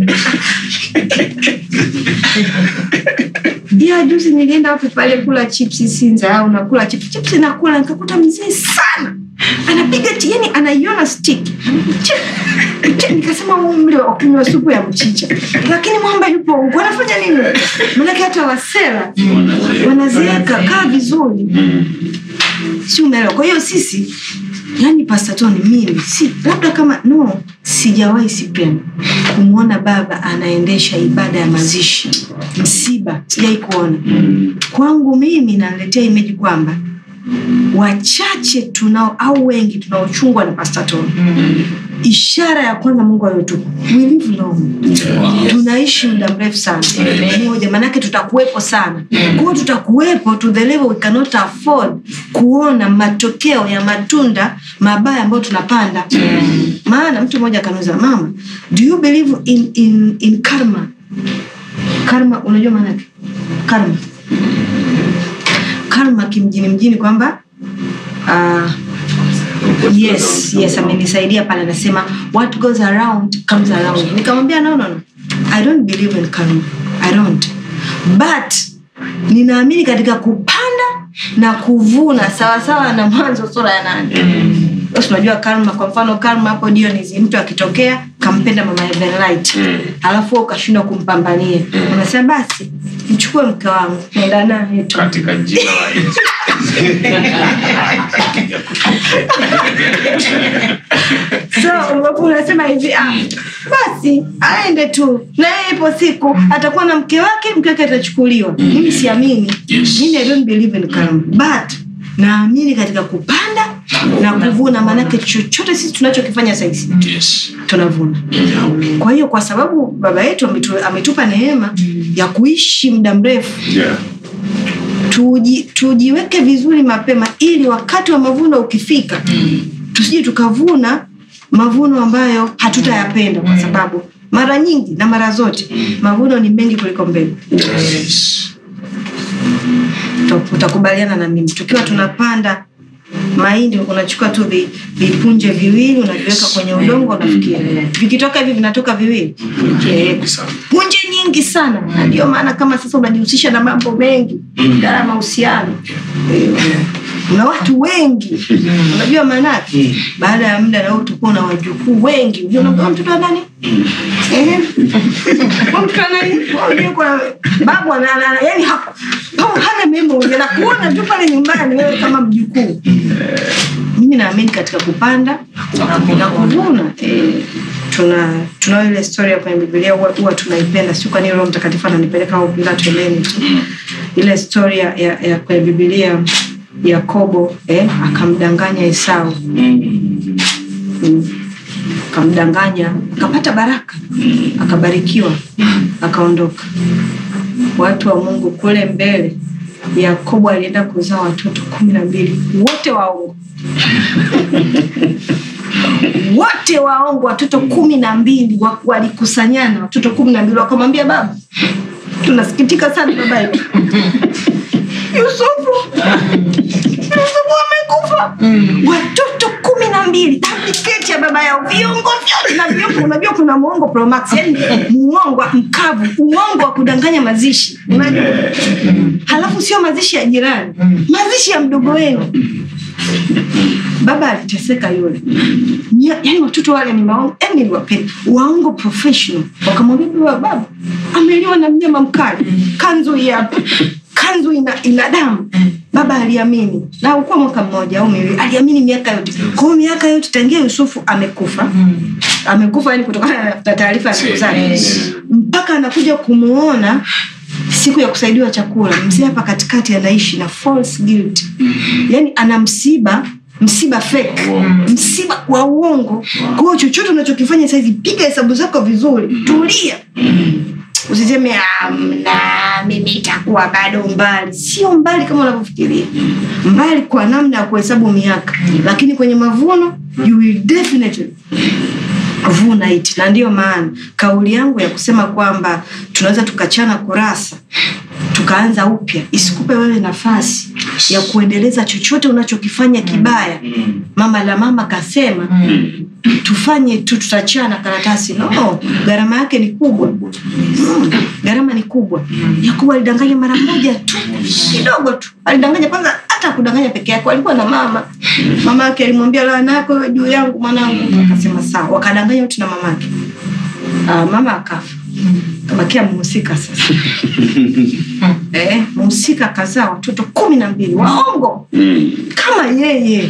ya juzi nilienda wapi pale kula chipsi sinza au nakula chipsi chipsi nakula nikakuta mzee sana anapiga ti- yani anaiona stick Chip, chip, nikasema huu mle wa kunywa supu ya mchicha lakini mwamba yupo huku anafanya nini manake hata wasera wanazeeka kaa vizuri si umeelewa kwa hiyo sisi yani pastatoni mimi si labda kama no sijawahi sipenda kumwona baba anaendesha ibada ya mazishi msiba sijawai kuona kwangu mimi naletea imeji kwamba wachache tunao au wengi tunaochungwa na pastatoni ishara ya kwanza mungu aliyotupa we live long tunaishi muda mrefu sana moja maanake tutakuwepo sana kwao tutakuwepo to the level we cannot afford kuona matokeo ya matunda mabaya ambayo tunapanda maana mtu mmoja akanuza mama do you believe in, in, in karma karma unajua maanake karma karma kimjini mjini kwamba uh, yes yes amenisaidia pale anasema what goes around comes around nikamwambia no, no, no. i don't believe in karma i don't but ninaamini katika kupanda na kuvuna sawasawa na mwanzo sura ya nane basi unajua karma kwa mfano karma hapo Dionisi mtu akitokea kampenda mama Evenlight alafu wewe ukashindwa kumpambania unasema basi mchukue mke wangu nenda naye tu katika jina la Yesu. so ambapo unasema hivi ah, basi aende tu na yeye ipo siku atakuwa na mke wake mke wake atachukuliwa mimi siamini mimi I don't believe in karma but naamini katika kupanda na kuvuna maanake chochote sisi tunachokifanya sahizi Yes. tunavuna kwa hiyo kwa sababu baba yetu ametu, ametupa neema ya kuishi muda mrefu Yeah. tuji, tujiweke vizuri mapema ili wakati wa mavuno ukifika tusije tukavuna mavuno ambayo hatutayapenda kwa sababu mara nyingi na mara zote mavuno ni mengi kuliko mbegu Yes. Top. utakubaliana na mimi tukiwa tunapanda mahindi unachukua tu vi- vipunje viwili unaviweka kwenye udongo unafikia vikitoka hivi vinatoka viwili Eh, punje nyingi sana na ndio maana kama sasa unajihusisha na mambo mengi idara ya mahusiano Eh, una watu wengi unajua maanake baada ya muda nao utakuwa na wajukuu wengi Unajua unakuwa mtoto wa nani Ehe. Kwa mtoto wa nani Unajua kwa babu ana- ana- ana- yani ha- babu hana memory anakuona tu pale nyumbani wewe kama mjukuu mimi naamini katika kupanda na kuvuna eh, tuna tunao ile storia kwenye bibilia huwa huwa tunaipenda sio kwani roho mtakatifu ananipeleka au bila twendeni tu ile storia ya, ya kwenye bibilia yakobo eh, akamdanganya esau Mm. akamdanganya akapata baraka akabarikiwa akaondoka watu wa mungu kule mbele yakobo alienda kuzaa watoto kumi na mbili wote waongo wote waongo watoto kumi na mbili wa- walikusanyana watoto kumi na mbili wakamwambia baba tunasikitika sana baba yetu yusufu yusufu amekufa watoto kumi na mbili apliketi ya baba yao viungo vyote na viungo unajua kuna muongo promax yani muongo mkavu uongo wa kudanganya mazishi unajua halafu sio mazishi ya jirani mazishi ya mdogo wenu baba aliteseka yule Nya- yaani watoto wale ni maongo yani niliwapenda waongo professional wakamwambia baba baba ameliwa na mnyama mkali kanzu hii hapa kanzu ina, ina damu baba aliamini na ukuwa mwaka mmoja au miwili aliamini miaka yote kwa hiyo miaka yote tangia yusufu amekufa amekufa yani kutokana na taarifa ya siku zake mpaka anakuja kumuona siku ya kusaidiwa chakula mzee hapa katikati anaishi na false guilt yani ana msiba msiba fake msiba wa uongo kwa hiyo chochote unachokifanya saizi piga hesabu zako vizuri tulia usiseme amna mimi itakuwa bado mbali sio mbali kama unavyofikiria mbali kwa namna ya kuhesabu miaka lakini kwenye mavuno you will definitely vuna it na ndiyo maana kauli yangu ya kusema kwamba tunaweza tukachana kurasa tukaanza upya isikupe wewe nafasi ya kuendeleza chochote unachokifanya kibaya mama la mama kasema tufanye tu tutachana karatasi no gharama yake ni kubwa Mm, gharama ni kubwa yakubu alidanganya mara moja tu kidogo tu alidanganya kwanza hata kudanganya peke yake alikuwa na mama mama yake alimwambia laana yako iwe juu yangu mwanangu akasema sawa wakadanganya wote na mama yake Ah, mama akafa kabakia mhusika sasa eh, mhusika kazaa watoto kumi na mbili waongo kama yeye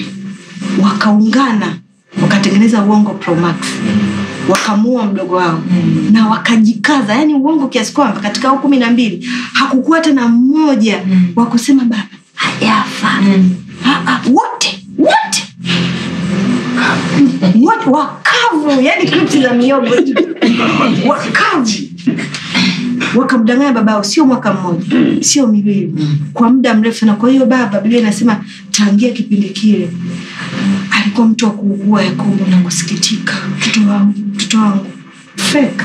wakaungana wakatengeneza uongo promax wakamua mdogo wao na wakajikaza yani uongo kiasi kwamba katika hao kumi na mbili hakukuwa hata na mmoja wa kusema baba hajafa Ah, ah, wote wote wote wakavu yani kripsi za miogo wakavu wakamdanganya babao sio mwaka mmoja sio miwili kwa muda mrefu sana kwa hiyo baba biblia inasema tangia kipindi kile alikuwa mtu wa kuugua yakobo na kusikitika mtoto wangu mtoto wangu fake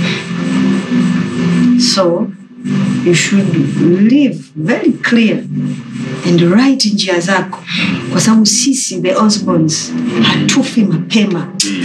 so you should live very clear and right njia zako kwa sababu sisi the osborns hatufi mapema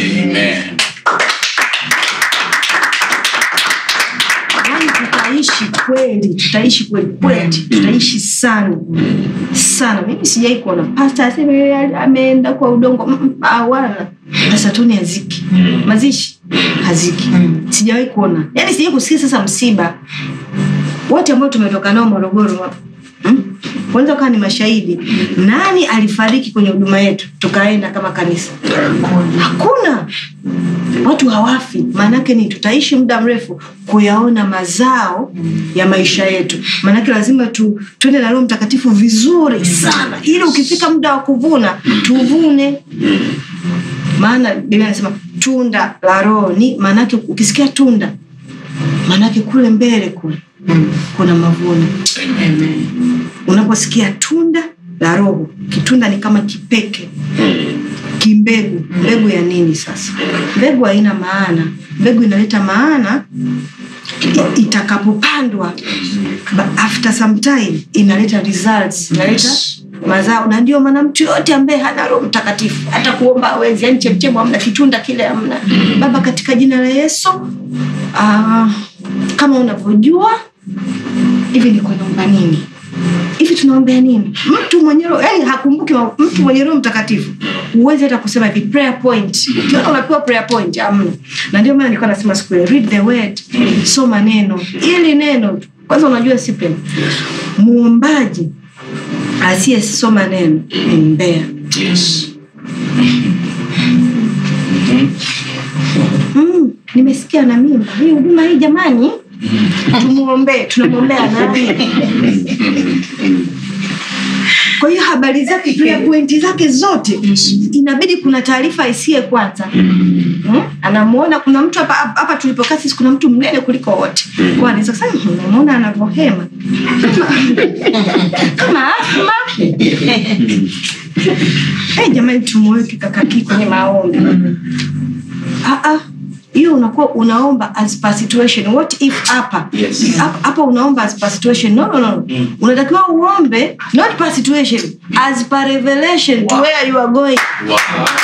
yani tutaishi kweli tutaishi kweli kweli tutaishi sana sana mimi sijai kuona pasta aseme yeye ameenda kwa udongo Mm, mm, ah, wala asatoni haziki mazishi haziki sijawahi kuona yani sijai kusikia sasa msiba wote ambao tumetoka nao morogoro hmm? kwanza ukawa ni mashahidi nani alifariki kwenye huduma yetu tukaenda kama kanisa hakuna watu hawafi maanake ni tutaishi muda mrefu kuyaona mazao ya maisha yetu maanake lazima tu tuende na roho mtakatifu vizuri sana ili ukifika muda wa kuvuna tuvune maana biblia anasema tunda la roho ni maanake ukisikia tunda maanake kule mbele kule kuna mavuno unaposikia tunda la roho kitunda ni kama kipeke kimbegu mbegu ya nini sasa mbegu haina maana mbegu inaleta maana i- itakapopandwa But after some time inaleta results inaleta Yes. mazao na ndio maana mtu yoyote ambaye hana roho mtakatifu hata kuomba awezi yani chemchemu amna kitunda kile amna baba katika jina la yesu uh, kama unavyojua hivi niko naomba nini hivi tunaombea nini mtu mwenye roho yani hakumbuki ma- mtu mwenye roho mtakatifu huwezi hata kusema hivi prayer point ukiona unapewa prayer point amna na ndio maana nilikuwa nasema siku ile, read the word soma neno ili neno tu. kwanza unajua sipen muombaji asiyesoma neno ni mbea Yes. mm, nimesikia na mimba hii huduma hii jamani tumuombee tunamwombea nani kwa hiyo habari zake prayer point zake zote inabidi kuna taarifa isiye kwanza hmm? anamuona kuna mtu hapa hapa tulipokaa sisi kuna mtu mnene kuliko wote kwa anaweza kusema "Hmm, namuona anavyohema kama kama asma hey, jamani tumuweke kakaki kwenye maombi Ah, ah. hiyo unakuwa unaomba as per situation what if hapa Yes. hapa hapa unaomba as per situation no no no unatakiwa uombe not per situation as per revelation to where you are going Wow.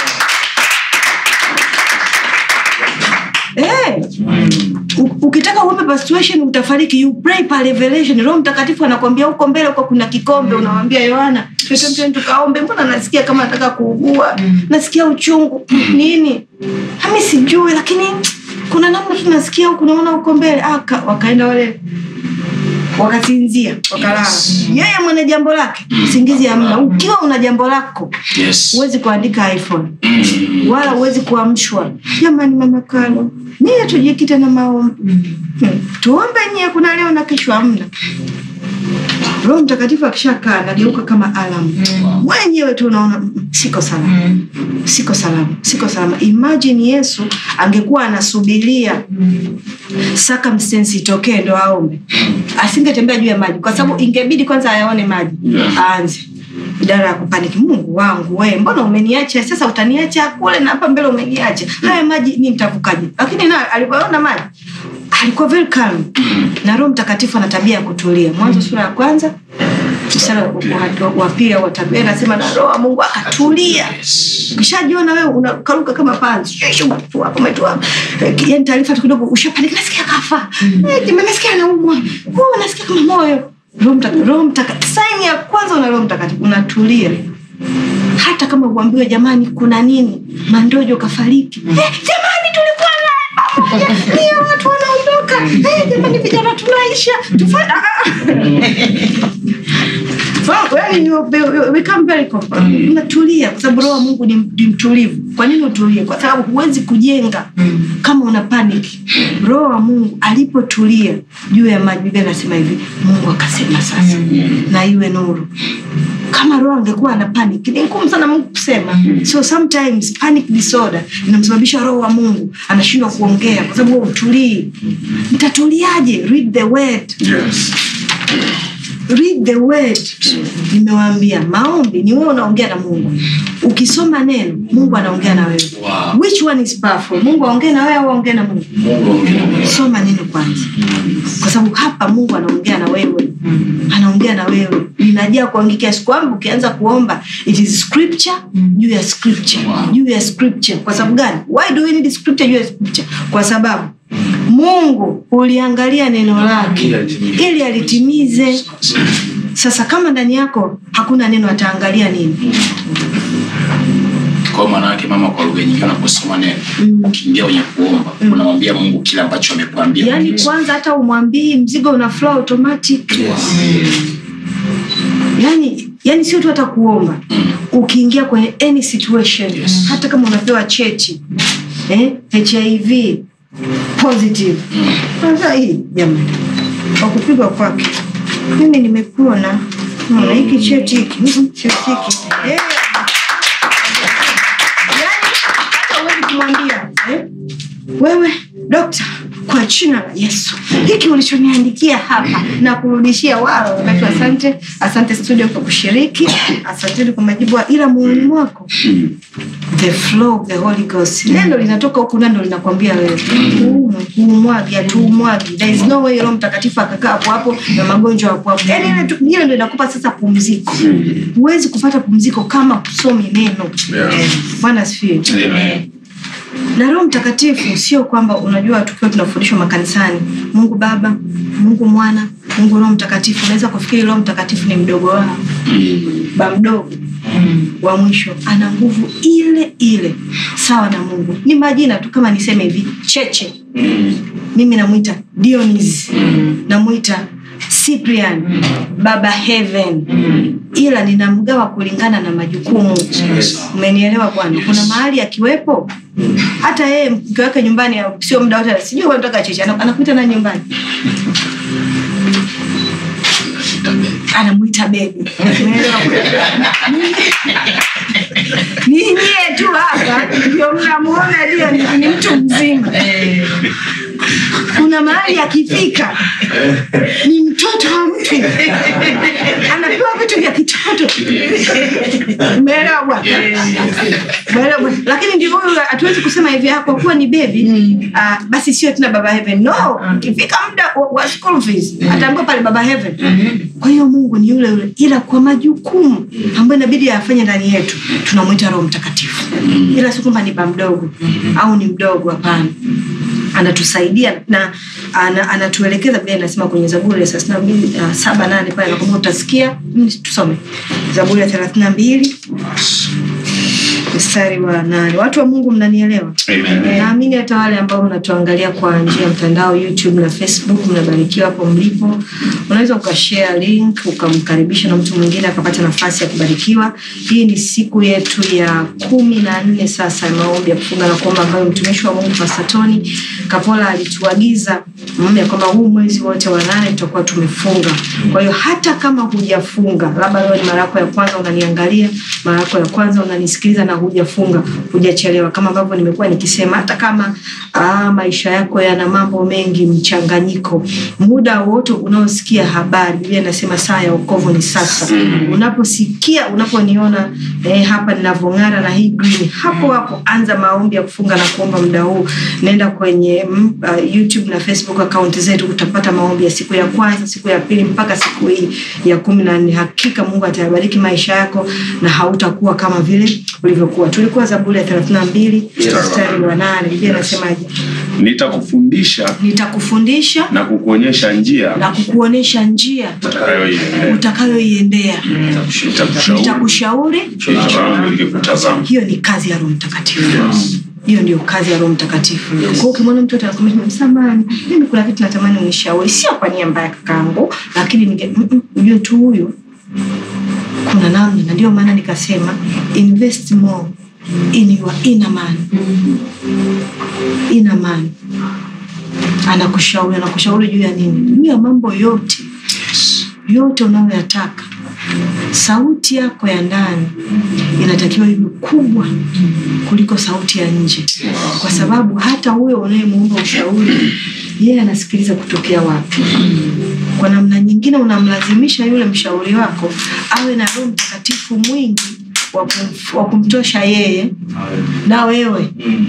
Eh, u- ukitaka uombe per situation utafariki you pray per revelation roho mtakatifu anakwambia huko mbele huko kuna kikombe unawambia yohana twende twende tukaombe mbona nasikia kama nataka kuugua nasikia uchungu nini hami sijui lakini kuna namna tu nasikia huku naona huko mbele ah, ka- wakaenda wale wakasinzia wakalala Yes. yeye mwenye jambo lake usingizi amna ukiwa una jambo lako Yes. huwezi kuandika iphone Mm. wala huwezi kuamshwa jamani mama kalo nyie tujikite na maombi hmm. tuombe nyie kuna leo na kesho amna roho mtakatifu akishakaa nageuka kama alam wenyewe tu unaona "Mm, siko salama siko salama siko salama imagine yesu angekuwa anasubiria circumstance itokee ndo aombe asingetembea juu ya maji kwa sababu ingebidi kwanza ayaone maji aanze idara ya kupaniki mungu wangu we mbona umeniacha sasa utaniacha kule na hapa mbele umeniacha haya maji mi nitavukaje lakini na alivyoona maji alikuwa very calm na roho mtakatifu ana tabia ya kutulia mwanzo sura ya kwanza mstari wa- wa- wa pili au watatu Yeye anasema na roho wa mungu akatulia Yes. ukishajiona wewe unakaruka kama panzi Shushu, tu hapo umetu hapo. Eh, yani taarifa tu kidogo ushapanika nasikia kafa Eh, jamani, nasikia anaumwa Oh, nasikia kama moyo roho mtaka- roho mtaka saini ya kwanza una roho mtakatifu unatulia hata kama uambiwe jamani kuna nini mandojo kafariki eh, jamani tulikuwa naye pamoja ndio watu wanaondoka eh, jamani vijana tunaisha tufanya So, yani you be- you become very comfortable. unatulia kwa sababu roho wa mungu ni, ni mtulivu kwa nini utulie kwa sababu huwezi kujenga kama una panic roho wa mungu alipotulia juu ya maji biblia anasema hivi mungu akasema sasa na iwe nuru kama roho angekuwa ana panic ni ngumu sana mungu kusema so sometimes panic disorder inamsababisha roho wa mungu anashindwa kuongea kwa sababu wewe utulii mtatuliaje read the word Yes. read the word nimewaambia maombi ni wewe unaongea na mungu ukisoma neno mungu anaongea na wewe Wow. which one is powerful mungu aongee na wewe au aongee na mungu Mungu aongee na wewe. soma neno kwanza kwa sababu hapa mungu anaongea na wewe anaongea na wewe ninajia kuangia kiasi kwamba ukianza kuomba it is scripture juu ya scripture Wow. juu ya scripture kwa sababu gani why do we need scripture juu ya scripture kwa sababu mungu uliangalia neno lake Ili alitimize. ili alitimize sasa kama ndani yako hakuna neno ataangalia nini kwa maana yake mama kwa lugha nyingine unaposoma neno ukiingia kwenye kuomba unamwambia mungu kile ambacho amekuambia yaani kwanza hata umwambii mzigo una flow automatic yani yani sio tu hata kuomba ukiingia kwenye any situation Yes. hata kama unapewa cheti eh, hiv positive kwanza hii jamani kwa kupigwa kwake mimi nimepona Naona hiki cheti hiki mm, cheti hiki Eh. Yaani, hata huwezi kumwambia eh, wewe dokta kwa jina la yesu hiki ulichoniandikia hapa na kurudishia wao wakati asante asante studio kwa kushiriki asanteni kwa majibu ila moyoni mwako the flow of the holy ghost neno linatoka huku nando linakwambia wewe "Huu- huumwagi hatuumwagi there is no way roho mtakatifu akakaa hapo hapo na magonjwa hapo hapo yani ile tu- ile ndo inakupa sasa pumziko huwezi kupata pumziko kama kusomi neno Yeah. bwana asifiwe na roho mtakatifu sio kwamba unajua tukiwa tunafundishwa makanisani mungu baba mungu mwana mungu roho mtakatifu unaweza kufikiri roho mtakatifu ni mdogo wao ba mdogo wa mwisho ana nguvu ile ile sawa na mungu ni majina tu kama niseme hivi cheche mimi namwita dionis namwita cyprian baba heaven ila ninamgawa kulingana na majukumu umenielewa bwana kuna mahali akiwepo hata yeye mke wake nyumbani sio muda wote sijui anataka cheche ana- anakuita na nyumbani anamwita bebi Umeelewa bwana? ni nyie tu hapa ndio mnamuona ndio ni, ni mtu mzima kuna mahali akifika ni mtoto wa mtu anapewa vitu vya kitoto umeelewa bwana Umeelewa bwana? lakini ndio huyu hatuwezi kusema hivi ah, kwa kuwa ni bebi uh, basi sio tena baba heaven no ikifika muda wa, wa school fees ataambiwa pale baba heaven kwa hiyo mungu ni yule yule ila kwa majukumu ambayo inabidi afanye ndani yetu tunamwita roho mtakatifu ila si kwamba ni ba mdogo au ni mdogo hapana anatusaidia na ana, anatuelekeza vile inasema kwenye zaburi ya thelathini na mbili uh, saba nane pale nakwambia utasikia mm, tusome zaburi ya thelathini na mbili mstari wa nane watu wa mungu mnanielewa naamini hata wale ambao mnatuangalia kwa njia ya mtandao youtube na facebook mnabarikiwa hapo mlipo unaweza ukashare link ukamkaribisha na mtu mwingine akapata nafasi ya kubarikiwa hii ni siku yetu ya kumi na nne sasa ya maombi ya kufunga na kuomba ambayo mtumishi wa mungu pasatoni kapola alituagiza mm, ya kwamba huu mwezi wote wa nane tutakuwa tumefunga kwa hiyo hata kama hujafunga labda leo ni mara yako ya kwanza unaniangalia mara yako ya kwanza unanisikiliza na hujafunga hujachelewa kama ambavyo nimekuwa nikisema hata kama aa, maisha yako yana mambo mengi mchanganyiko muda wote unaosikia habari biblia inasema saa ya okovu ni sasa unaposikia unaponiona eh, hapa ninavyong'ara na hii green hapo hapo anza maombi ya kufunga na kuomba muda huu naenda kwenye mm, uh, youtube na facebook akaunti zetu utapata maombi ya siku ya kwanza siku ya pili mpaka siku hii ya kumi na nne hakika mungu atayabariki maisha yako na hautakuwa kama vile ulivyokuwa tulikuwa zaburi ya thelathini na mbili mstari wa nane biblia inasemaje nitakufundisha nitakufundisha na kukuonyesha njia na kukuonyesha njia utakayoiendea. utakayoiendea Nitakushauri nitakushauri kama nilikutazama. hiyo ni kazi ya roho mtakatifu hiyo ndio kazi ya roho mtakatifu kwa hiyo ukimwona mtu atakwambia msamani mimi kuna kitu natamani unishauri sio kwa nia mbaya kakaangu lakini ninge- mm, mm, ujue tu huyu kuna namna na ndio maana nikasema invest more in your inner man inner man anakushauri anakushauri juu ya nini juu ya mambo yote yote unayoyataka sauti yako ya ndani inatakiwa iwe kubwa kuliko sauti ya nje kwa sababu hata huyo unayemuomba ushauri yeye anasikiliza kutokea wapi kwa namna nyingine unamlazimisha yule mshauri wako awe na roho mtakatifu mwingi wa kum- wa kumtosha yeye na wewe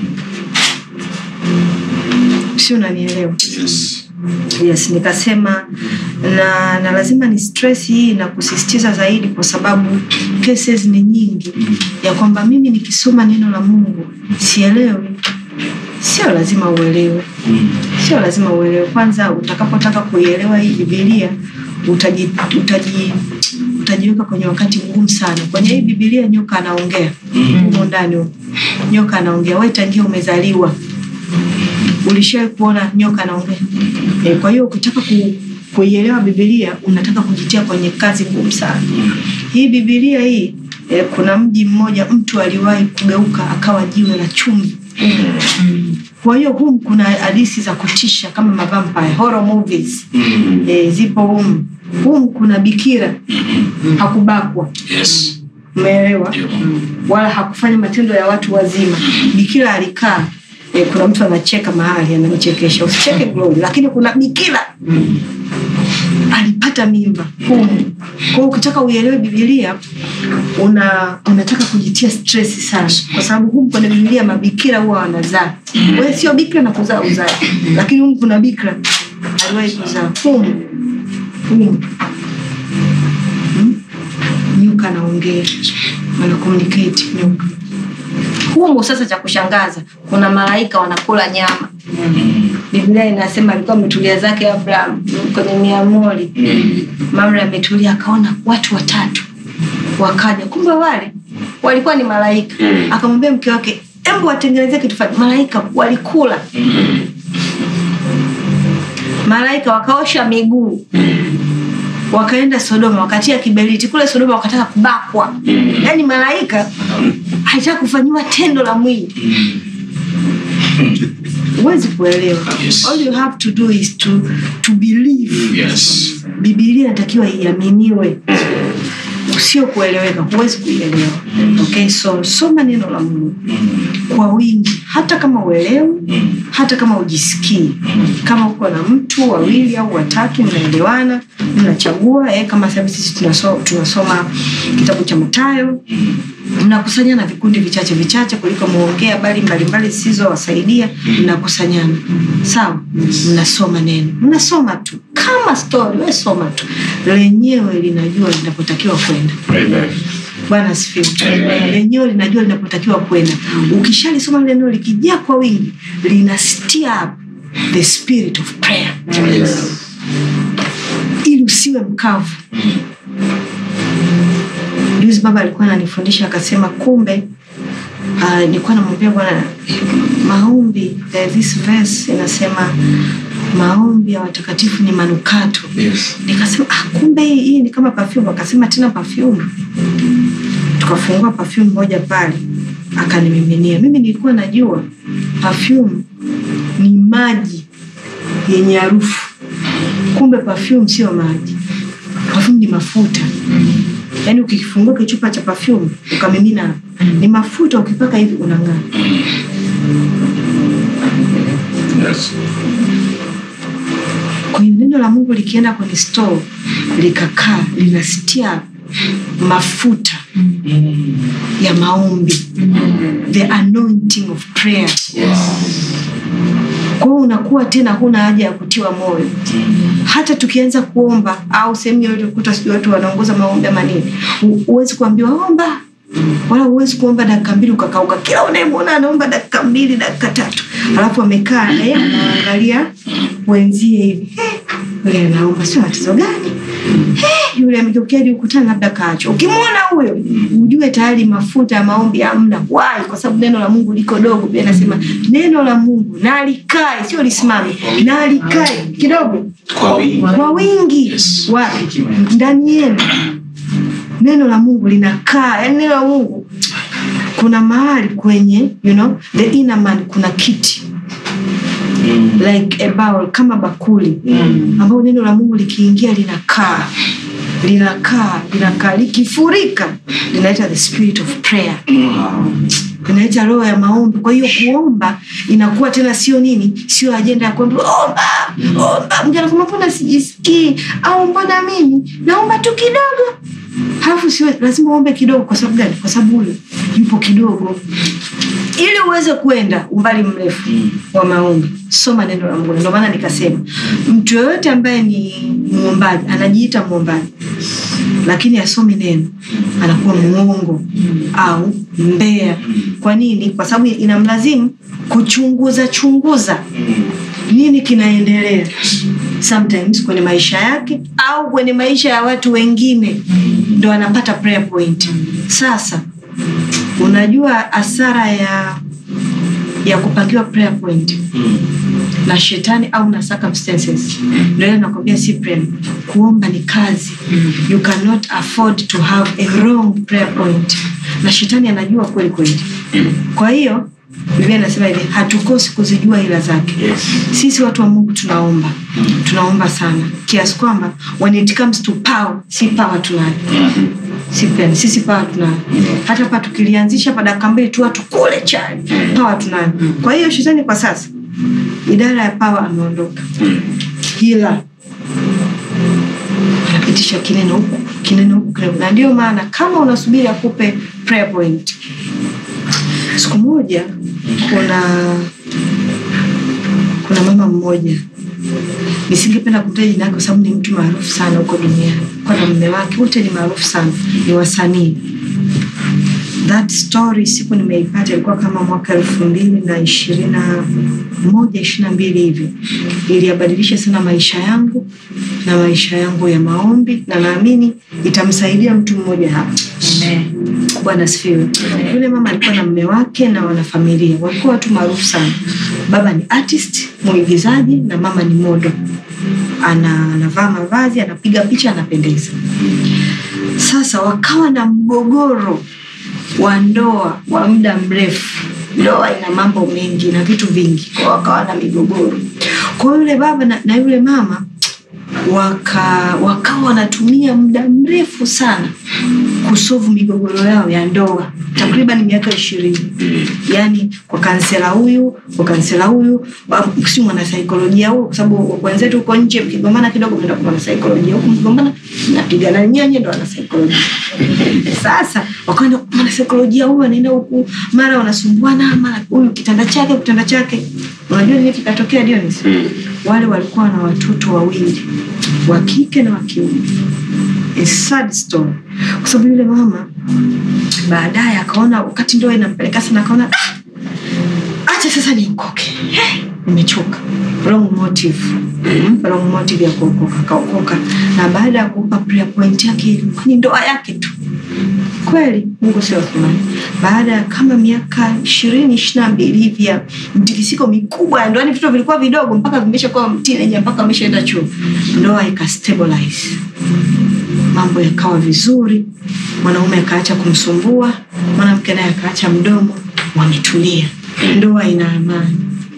si unanielewa yes nikasema na, na lazima ni stress hii na kusisitiza zaidi kwa sababu cases ni nyingi ya kwamba mimi nikisoma neno la mungu sielewi sio lazima uelewe sio lazima uelewe kwanza utakapotaka kuielewa hii bibilia utaji, utaji, utajiweka kwenye wakati mgumu sana kwenye hii bibilia nyoka anaongea humo ndani humo. nyoka anaongea we tangia umezaliwa ulishawai kuona nyoka anaongea e, kwa hiyo ukitaka ku, kuielewa bibilia unataka kujitia kwenye kazi ngumu sana hii bibilia hii e, kuna mji mmoja mtu aliwahi kugeuka akawa jiwe la chumvi kwa hiyo hum kuna hadisi za kutisha kama mavampire horror movies e, zipo hum hum kuna bikira hakubakwa umeelewa wala hakufanya matendo ya watu wazima bikira alikaa eh, kuna mtu anacheka mahali anamchekesha usicheke glory lakini kuna bikira alipata mimba humu kwao ukitaka uielewe bibilia una unataka kujitia stress sana kwa sababu humu kwenye bibilia mabikira huwa wanazaa we sio bikira na kuzaa uzaa lakini humu kuna bikira aliwahi kuzaa humu humu Hmm? nyuka anaongea ana communicate nyuka humu sasa cha kushangaza kuna malaika wanakula nyama biblia inasema alikuwa ametulia zake abraham kwenye miamori mamre ametulia akaona watu watatu wakaja kumbe wale walikuwa ni malaika akamwambia mke wake embu watengenezee kitu fulani malaika walikula malaika wakaosha miguu wakaenda sodoma wakatia kiberiti kule sodoma wakataka kubakwa yaani malaika alitaka kufanyiwa tendo la mwili huwezi kuelewa Yes. all you have to do is to, to believe Yes. bibilia inatakiwa iaminiwe sio kueleweka huwezi kuielewa okay so soma neno la mungu kwa wingi hata kama uelewi hata kama ujisikii kama uko na mtu wawili au watatu mnaelewana mnachagua eh, kama sasa sisi tunaso, tunasoma kitabu cha matayo mnakusanyana vikundi vichache vichache kuliko muongee habari mbalimbali zisizowasaidia mnakusanyana sawa mnasoma neno mnasoma tu kama story we soma tu lenyewe linajua linapotakiwa kwenda Amen. bwana asifiwe Amen. lenyewe linajua linapotakiwa kwenda ukishalisoma lile neno likijaa kwa wingi lina stir up the spirit of prayer ili usiwe mkavu juzi baba alikuwa ananifundisha akasema kumbe uh, nilikuwa namwambia bwana maombi eh, this verse inasema maombi ya watakatifu ni manukato Yes. nikasema ah, kumbe hii, hii ni kama perfume akasema tena perfume tukafungua perfume moja pale akanimiminia mimi nilikuwa najua perfume ni maji yenye harufu kumbe perfume sio maji perfume ni mafuta yaani ukifungua kichupa cha perfume ukamimina hapa ni mafuta ukipaka hivi unang'aa Yes. kwa hiyo neno la mungu likienda kwenye store likakaa linastia mafuta ya maombi the anointing of prayer kwa hiyo unakuwa tena huna haja ya kutiwa moyo hata tukianza kuomba au sehemu yoyote kuta sijui watu wanaongoza maombi ama nini hu- huwezi kuambiwa omba wala huwezi kuomba dakika mbili ukakauka kila unayemwona anaomba dakika mbili dakika tatu alafu amekaa eh, anaangalia wenzie hivi Eh, yule anaomba sio tatizo gani Eh, yule amegeukia hadi ukutani labda kacho ukimwona huyo ujue tayari mafuta ya maombi hamna wai kwa sababu neno la mungu liko dogo pia nasema neno la mungu na likae sio lisimame na likae kidogo Kwa wingi. kwa wingi Yes. wapi ndani yenu neno la mungu linakaa yani neno la mungu kuna mahali kwenye you know, the inner man kuna kiti like a bowl, kama bakuli ambao neno la mungu likiingia linakaa linakaa linakaa likifurika linaita the spirit of prayer inaita roho ya maombi kwa hiyo kuomba inakuwa tena sio nini sio ajenda ya kuambia omba omba mtu anasema mbona sijisikii au mbona mimi naomba tu kidogo halafu sio lazima uombe kidogo kwa sababu gani kwa sababu huyo yupo kidogo ili uweze kwenda umbali mrefu wa maombi soma neno la mungu ndio maana nikasema mtu yoyote ambaye ni mwombaji anajiita mwombaji lakini asomi neno anakuwa mwongo au mbea kwa nini kwa sababu inamlazimu kuchunguza chunguza nini kinaendelea sometimes kwenye maisha yake au kwenye maisha ya watu wengine ndo anapata prayer point sasa unajua hasara ya ya kupangiwa prayer point na shetani au na circumstances ndio ile nakwambia Cyprian kuomba ni kazi you cannot afford to have a wrong prayer point na shetani anajua kweli kweli kwa hiyo Biblia inasema hivi hatukosi kuzijua ila zake sisi watu wa Mungu tunaomba tunaomba sana kiasi kwamba when it comes to power si power tunayo sipendi sisi pawa tuna hata pa tukilianzisha pa dakika mbili tu watu kule chali pawa tunayo kwa hiyo shetani kwa sasa idara ya pawa ameondoka hila anapitisha kineno huku kineno huku kineno. na ndio maana kama unasubiri akupe prayer point siku moja kuna kuna mama mmoja nisingependa kumtaja jina yake kwa sababu ni mtu maarufu sana huko duniani kwa na mume wake wote ni maarufu sana ni wasanii that story siku nimeipata ilikuwa kama mwaka elfu mbili na ishirini na moja ishiri na mbili hivi iliyabadilisha sana maisha yangu na maisha yangu ya maombi na naamini itamsaidia mtu mmoja hapa bwana asifiwe yule mama alikuwa na mme wake na wanafamilia walikuwa watu maarufu sana baba ni artist mwigizaji na mama ni modo ana anavaa mavazi anapiga picha anapendeza sasa wakawa na mgogoro wa ndoa wa muda mrefu ndoa ina mambo mengi na vitu vingi kwa wakawa na migogoro kwa hiyo yule baba na, na yule mama waka wakawa wanatumia muda mrefu sana kusovu migogoro yao ya ndoa takriban miaka ishirini yaani kwa kansela huyu kwa kansela huyu wa- si mwanasaikolojia huyu kwa sababu wenzetu huko nje mkigombana kidogo mnaenda kwa mwanasaikolojia huku mkigombana mnapigana nyenye ndo wanasaikolojia sasa wakaenda kwa mwanasaikolojia huyu anaenda huku mara wanasumbuana mara huyu kitanda chake kitanda chake unajua nini kikatokea Dionis wale walikuwa na watoto wawili wa kike na wa kiume A sad story kwa sababu yule mama baadaye akaona wakati ndoa inampeleka sana akaona "Ah, acha sasa niokoke Eh, nimechoka wrong motive mm, wrong motive ya kuokoka akaokoka na baada ya kuopa prayer point yake ilikuwa ni ndoa yake tu kweli mungu sio athumani baada ya kama miaka ishirini ishiri na mbili hivi ya mtikisiko mikubwa ya ndoani vitoto vilikuwa vidogo mpaka vimeshakuwa teenager mpaka ameshaenda chuo ndoa ikastabilize mambo yakawa vizuri mwanaume akaacha kumsumbua mwanamke naye akaacha mdomo wametulia ndoa ina amani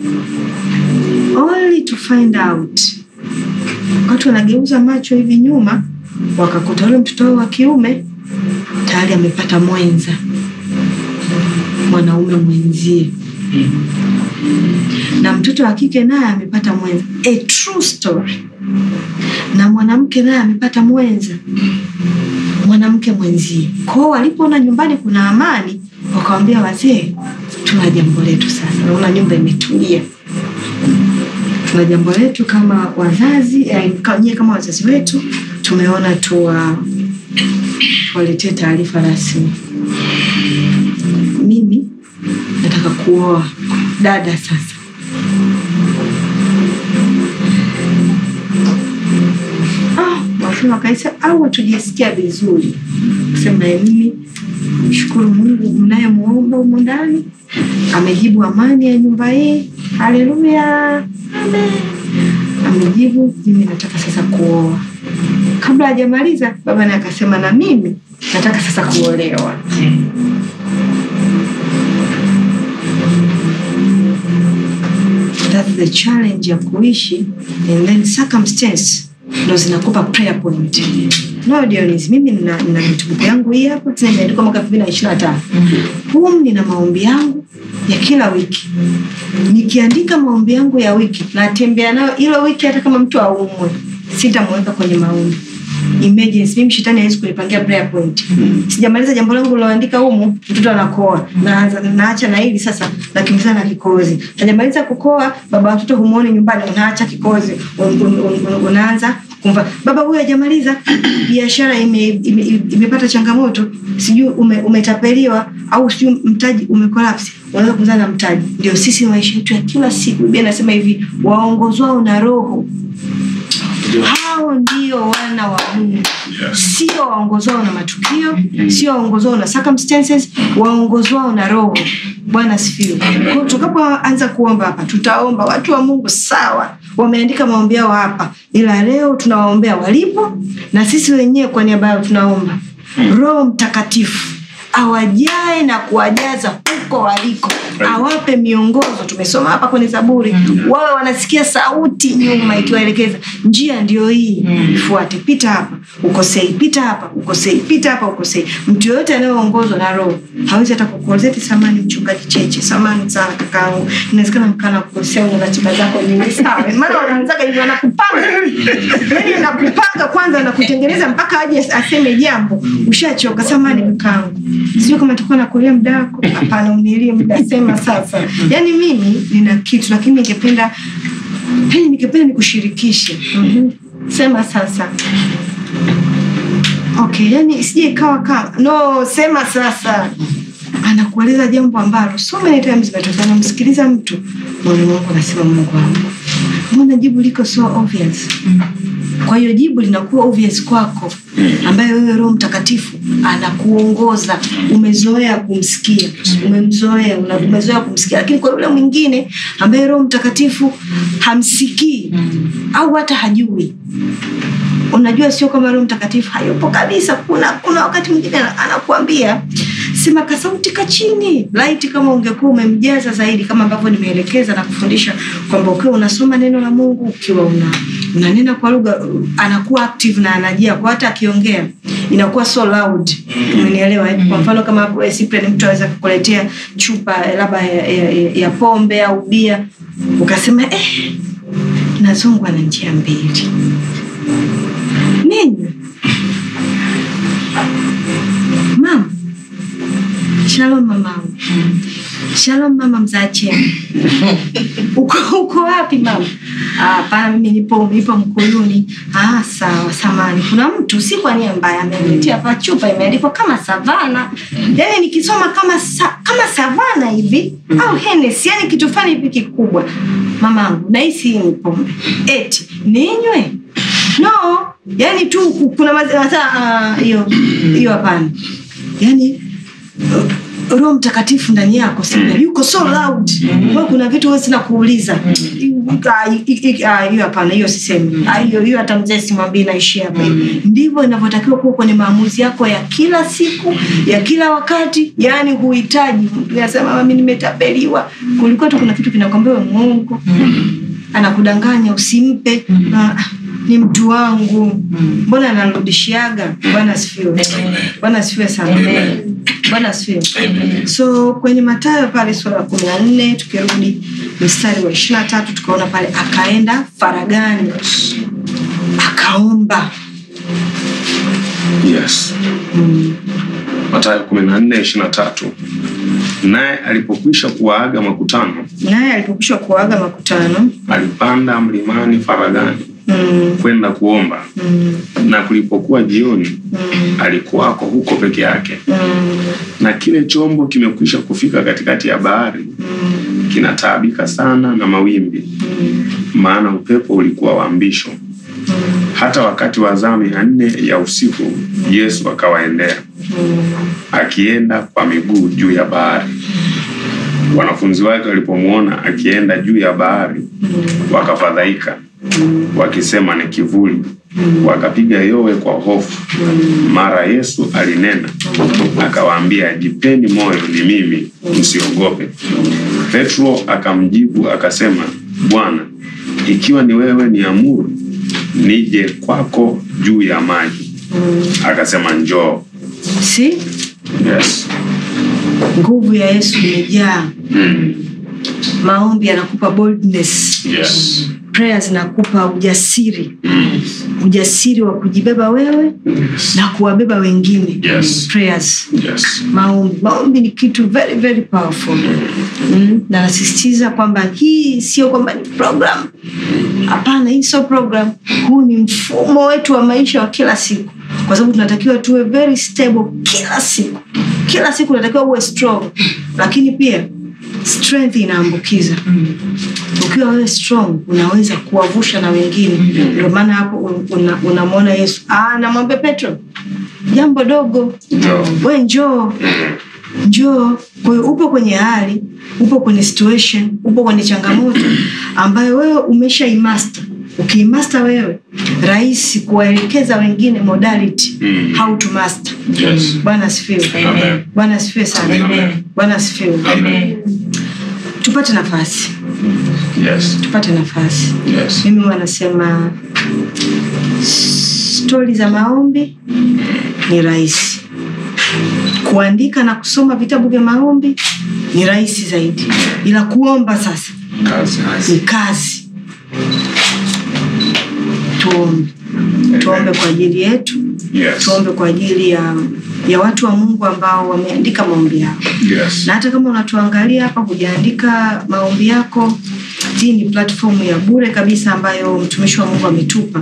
only to find out wakati wanageuza macho hivi nyuma wakakuta ule mtoto wao wa kiume tayari amepata mwenza mwanaume mwenzie na mtoto wa kike naye amepata mwenza a true story na mwanamke naye amepata mwenza mwanamke mwenzie kwao walipoona nyumbani kuna amani wakawambia wazee tuna jambo letu sasa naona nyumba imetulia tuna jambo letu kama wazazi eh, ka- nyie kama wazazi wetu tumeona tuwa tuwaletee taarifa rasmi mimi nataka kuoa dada sasa Ah, wafula wakaisa au hatujisikia vizuri kusema "Eh, mimi mshukuru mungu mnayemwomba humu ndani amejibu amani ya nyumba hii haleluya Amen. amejibu mimi nataka sasa kuoa kabla hajamaliza baba naye akasema na mimi nataka sasa kuolewa That's the challenge ya kuishi and then circumstance ndo zinakupa prayer point no Dionis, mimi nina, nina notebook yangu hii hapa tena imeandikwa mwaka elfu mbili na ishirini na tano humu nina maombi yangu ya kila wiki nikiandika maombi yangu ya wiki natembea nayo hilo wiki hata kama mtu aumwe sitamweka kwenye maombi emergency mimi shetani hawezi kunipangia prayer point sijamaliza jambo langu liloandika humu mtoto anakoa naanza naacha na hili sasa nakimbizana na kikozi najamaliza kukoa baba watoto humuoni nyumbani unaacha kikozi un, un, un, un, unaanza kumva baba huyu hajamaliza biashara imepata ime, ime, imepata changamoto sijui ume, umetapeliwa au sijui mtaji umekolapsi unaweza kuzana na mtaji ndio sisi maisha yetu ya kila siku biblia inasema hivi waongozwao na roho hao ndio wana wa mungu sio waongozwao na matukio sio waongozwao na circumstances waongozwao na roho bwana asifiwe Kwa hiyo tutakapoanza kuomba hapa tutaomba watu wa mungu sawa wameandika maombi yao hapa ila leo tunawaombea walipo na sisi wenyewe kwa niaba yao tunaomba roho mtakatifu awajae na kuwajaza huko waliko awape miongozo tumesoma hapa kwenye zaburi wawe wanasikia sauti nyuma ikiwaelekeza njia ndio hii ifuate pita hapa ukosei pita hapa ukosei pita hapa ukosei mtu yoyote anayeongozwa na roho hawezi hata kukuozeti samani mchungaji cheche samani sana kakaangu inawezekana mkana kukosea una ratiba zako nyingi sawa maana wanaanzaga hivyo wanakupanga yani anakupanga kwanza anakutengeneza mpaka aje aseme jambo ushachoka samani kakaangu sijui kama takuwa nakulia muda wako hapana unilie muda sema sasa yani mimi nina kitu lakini ningependa yani ningependa nikushirikishe mm-hmm. sema sasa okay yani sije ikawa kama no sema sasa anakueleza jambo ambalo so many times imetokea namsikiliza mtu moyo wangu anasema mungu wangu mbona jibu liko so obvious kwa hiyo jibu linakuwa obvious kwako ambaye wewe roho mtakatifu anakuongoza umezoea kumsikia umemzoea una- umezoea kumsikia lakini kwa yule mwingine ambaye roho mtakatifu hamsikii au hata hajui unajua sio kama roho mtakatifu hayupo kabisa kuna kuna wakati mwingine ana- anakuambia sema kasauti ka chini laiti kama ungekuwa umemjaza zaidi kama ambavyo nimeelekeza na kufundisha kwamba ukiwa unasoma neno la mungu ukiwa una unanena kwa lugha uh, anakuwa active na anajia kwa hata akiongea inakuwa so loud umenielewa eh? kwa mfano kama hapo eh, Cyprian mtu aweza kukuletea chupa eh, labda ya, ya, ya, ya pombe au bia ukasema eh, nazongwa na njia mbili nini mama shalom mamangu shalom mama mzache uko, uko wapi mama "Ah, hapana mimi nipo nipo mkuluni ah, sawa samani kuna mtu si kwa nia mbaya ameniletea hapa chupa imeandikwa kama savana yani nikisoma kama sa, kama savana hivi au henes yani kitu fani hivi kikubwa mamangu nahisi hii ni pombe eti ninywe no yani tu ku- kuna mazi- hata ah, hiyo hiyo hapana yani uh, roho mtakatifu ndani yako sina yuko so loud mm. kuna vitu huwa sina kuuliza Ah, i- i- ah, hiyo hapana hiyo sisemi Ah, hiyo hiyo hata mzee simwambii naishi hapa ndivyo inavyotakiwa kuwa kwenye maamuzi yako ya kila siku ya kila wakati yaani huhitaji mtu anasema mami nimetapeliwa kulikuwa tu kuna kitu kinakwambia we mwongo anakudanganya usimpe na ni mtu wangu mbona anarudishiaga bwana asifiwe bwana asifiwe sana bwana asifiwe so kwenye matayo pale sura ya kumi na nne tukirudi mstari wa ishiri na tatu tukaona pale akaenda faragani akaomba yes matayo kumi na nne ishiri na tatu naye alipokwisha kuwaaga makutano naye alipokwisha kuaga makutano alipanda mlimani faragani mm, kwenda kuomba mm, na kulipokuwa jioni mm, alikuwako huko peke yake mm, na kile chombo kimekwisha kufika katikati ya bahari mm, kinataabika sana na mawimbi mm, maana upepo ulikuwa wa mbisho hata wakati wa zamu ya nne ya usiku yesu akawaendea akienda kwa miguu juu ya bahari wanafunzi wake walipomwona akienda juu ya bahari wakafadhaika wakisema ni kivuli wakapiga yowe kwa hofu mara yesu alinena akawaambia jipeni moyo ni mimi msiogope petro akamjibu akasema bwana ikiwa ni wewe ni amuru nije kwako juu ya maji akasema njoo si yes. nguvu ya yesu imejaa maombi yanakupa boldness Yes. prayer zinakupa ujasiri ujasiri wa kujibeba wewe na kuwabeba wengine Yes. prayers Yes. maombi maombi ni kitu very very powerful mm. na nasisitiza kwamba hii sio kwamba ni program hapana hii sio program huu ni mfumo wetu wa maisha wa kila siku kwa sababu tunatakiwa tuwe very stable kila siku kila siku unatakiwa uwe strong lakini pia strength inaambukiza ukiwa wewe strong unaweza kuwavusha na wengine ndio maana hapo unamwona una unamwona yesu ah, namwambia petro jambo dogo Njoo. we njoo njoo kwa hiyo upo kwenye hali upo kwenye situation upo kwenye changamoto ambayo wewe umesha imaster ukiimasta wewe rahisi kuwaelekeza wengine modality Mm. how to master Yes. bwana asifiwe Amen. bwana asifiwe sana Amen. bwana asifiwe Amen. tupate nafasi Yes. tupate nafasi Yes. mimi huwa nasema stori za maombi ni rahisi kuandika na kusoma vitabu vya maombi ni rahisi zaidi ila kuomba sasa Kazi. ni kazi tuombe tuombe kwa ajili yetu Yes. tuombe kwa ajili ya ya watu wa mungu ambao wameandika maombi yao Yes. na hata kama unatuangalia hapa hujaandika maombi yako hii ni platform ya bure kabisa ambayo mtumishi wa mungu ametupa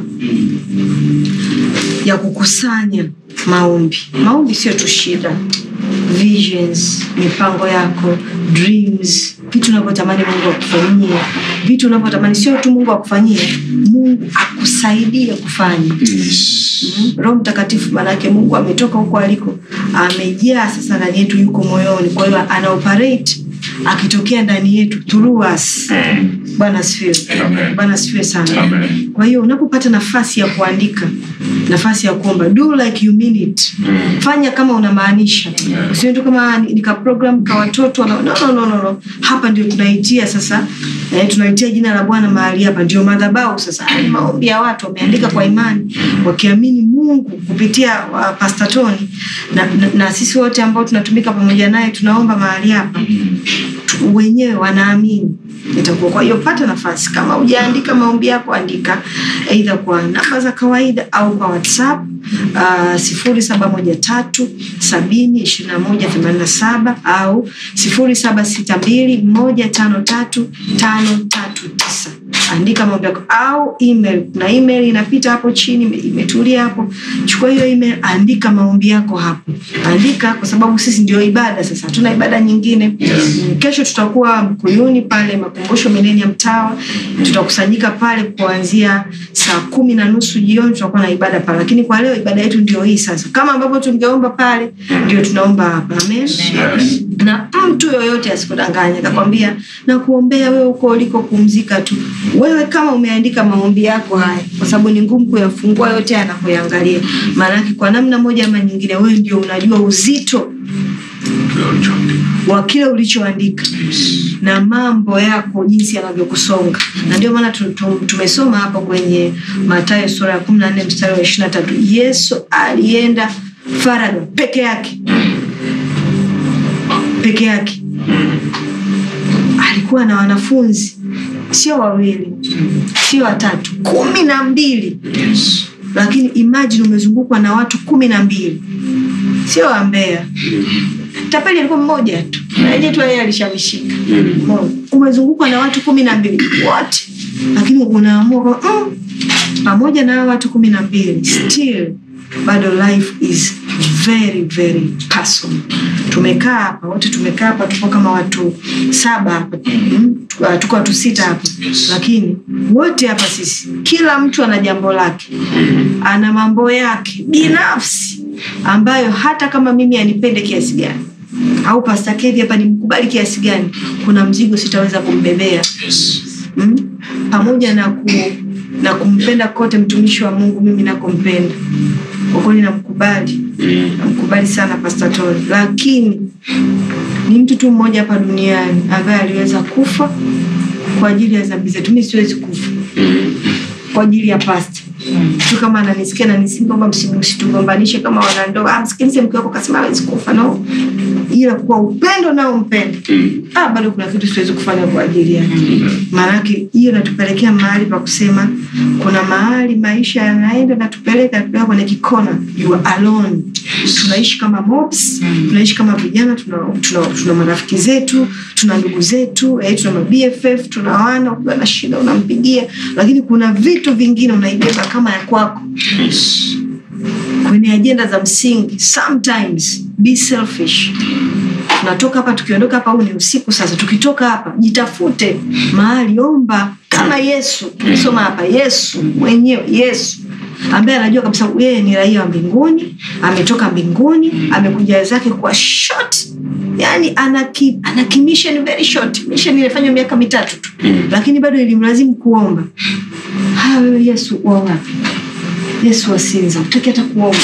ya kukusanya maombi maombi sio tu shida visions mipango yako dreams vitu unavyotamani mungu akufanyie vitu unavyotamani sio tu mungu akufanyie mungu akusaidie kufanya Mm. roho mtakatifu maanake mungu ametoka huko aliko amejaa sasa ndani yetu yuko moyoni kwa hiyo ana operate akitokea ndani yetu through us Mm. bwana asifiwe Amen. bwana asifiwe sana Amen. kwa hiyo unapopata nafasi ya kuandika nafasi ya kuomba do like you mean it Mm. fanya kama unamaanisha Yeah. usiwe tu kama ni- nika program ka watoto no, no, no, no, no. hapa ndio tunaitia sasa eh, tunaitia jina la bwana mahali hapa ndio madhabau sasa Haya ni maombi ya watu wameandika kwa imani wakiamini mungu kupitia uh, pastatoni na, na, na sisi wote ambao tunatumika pamoja naye tunaomba mahali hapa tu- wenyewe wanaamini itakuwa kwa hiyo pata nafasi kama hujaandika maombi yako andika eidha kwa namba za kawaida au kwa whatsapp sifuri saba moja tatu sabini ishiri na moja themanini na saba au sifuri saba sita mbili moja tano tatu tano tatu tisa andika maombi yako au email na email inapita hapo chini ime- imetulia hapo chukua hiyo email andika maombi yako hapo andika kwa sababu sisi ndio ibada sasa hatuna ibada nyingine Mm, kesho tutakuwa mkuyuni pale makumbusho milenium tower tutakusanyika pale kuanzia saa kumi na nusu jioni tutakuwa na ibada pale lakini kwa leo ibada yetu ndio hii sasa kama ambavyo tungeomba pale ndio tunaomba hapa amen Yes. na mtu yoyote asikudanganya akakwambia na kuombea wewe huko ulikopumzika tu wewe kama umeandika maombi yako haya kwa sababu ni ngumu kuyafungua yote anakuyangalia maanake kwa namna moja ama nyingine wewe ndio unajua uzito wa kile ulichoandika na mambo yako jinsi yanavyokusonga na ndio maana tu- tu- tumesoma hapo kwenye matayo sura ya kumi na nne mstari wa ishiri na tatu yesu alienda faraga peke yake peke yake alikuwa na wanafunzi sio wawili sio watatu kumi na mbili Yes. lakini imagine umezungukwa na watu kumi na mbili sio wambea tapeli alikuwa mmoja tu naje tu yeye alishamishika Umeona? umezungukwa na watu kumi na mbili wote lakini unaamua kwa- mm, pamoja na hao watu kumi na mbili still bado life is very very personal tumekaa hapa wote tumekaa hapa tupo kama watu saba hapa mm, tuko- tuko watu sita hapa lakini wote hapa sisi kila mtu ana jambo lake ana mambo yake binafsi ambayo hata kama mimi anipende kiasi gani au pasta kevi hapa nimkubali kiasi gani kuna mzigo sitaweza kumbebea Yes. mm? pamoja na ku, na kumpenda kote mtumishi wa mungu mimi nakompenda kwa kweli namkubali Mm. namkubali sana pasta Tony lakini ni mtu tu mmoja hapa duniani ambaye aliweza kufa kwa ajili ya dhambi zetu mi siwezi kufa kwa ajili ya pasta tu kama ananisikia nanisi kwamba msitugombanishe kama wanandoa ah, msikilize mke wako kasema hawezi kufa no ila kwa upendo nao mpende Mm. ah, bado kuna kitu siwezi kufanya kwa ajili yake maanake hiyo natupelekea mahali pa kusema kuna mahali maisha yanaenda natupeleka natupeleka kwenye kikona you are alone tunaishi kama mobs tunaishi kama vijana tuna, tuna, tuna marafiki zetu tuna ndugu zetu eh, tuna mabff tuna wana ukiwa na shida unampigia lakini kuna vitu vingine unaibeba kama ya kwako Yes. kwenye ajenda za msingi sometimes be selfish tunatoka hapa tukiondoka hapa huu ni usiku sasa tukitoka hapa jitafute mahali omba kama yesu soma hapa yesu mwenyewe yesu ambaye anajua kabisa yeye ni raia wa mbinguni ametoka mbinguni amekuja zake kwa short yani ana, ki, ana ki mission very short mission ilifanywa miaka mitatu tu lakini bado ilimlazimu kuomba haya wewe yesu wa wapi yesu wasinza utaki hata kuomba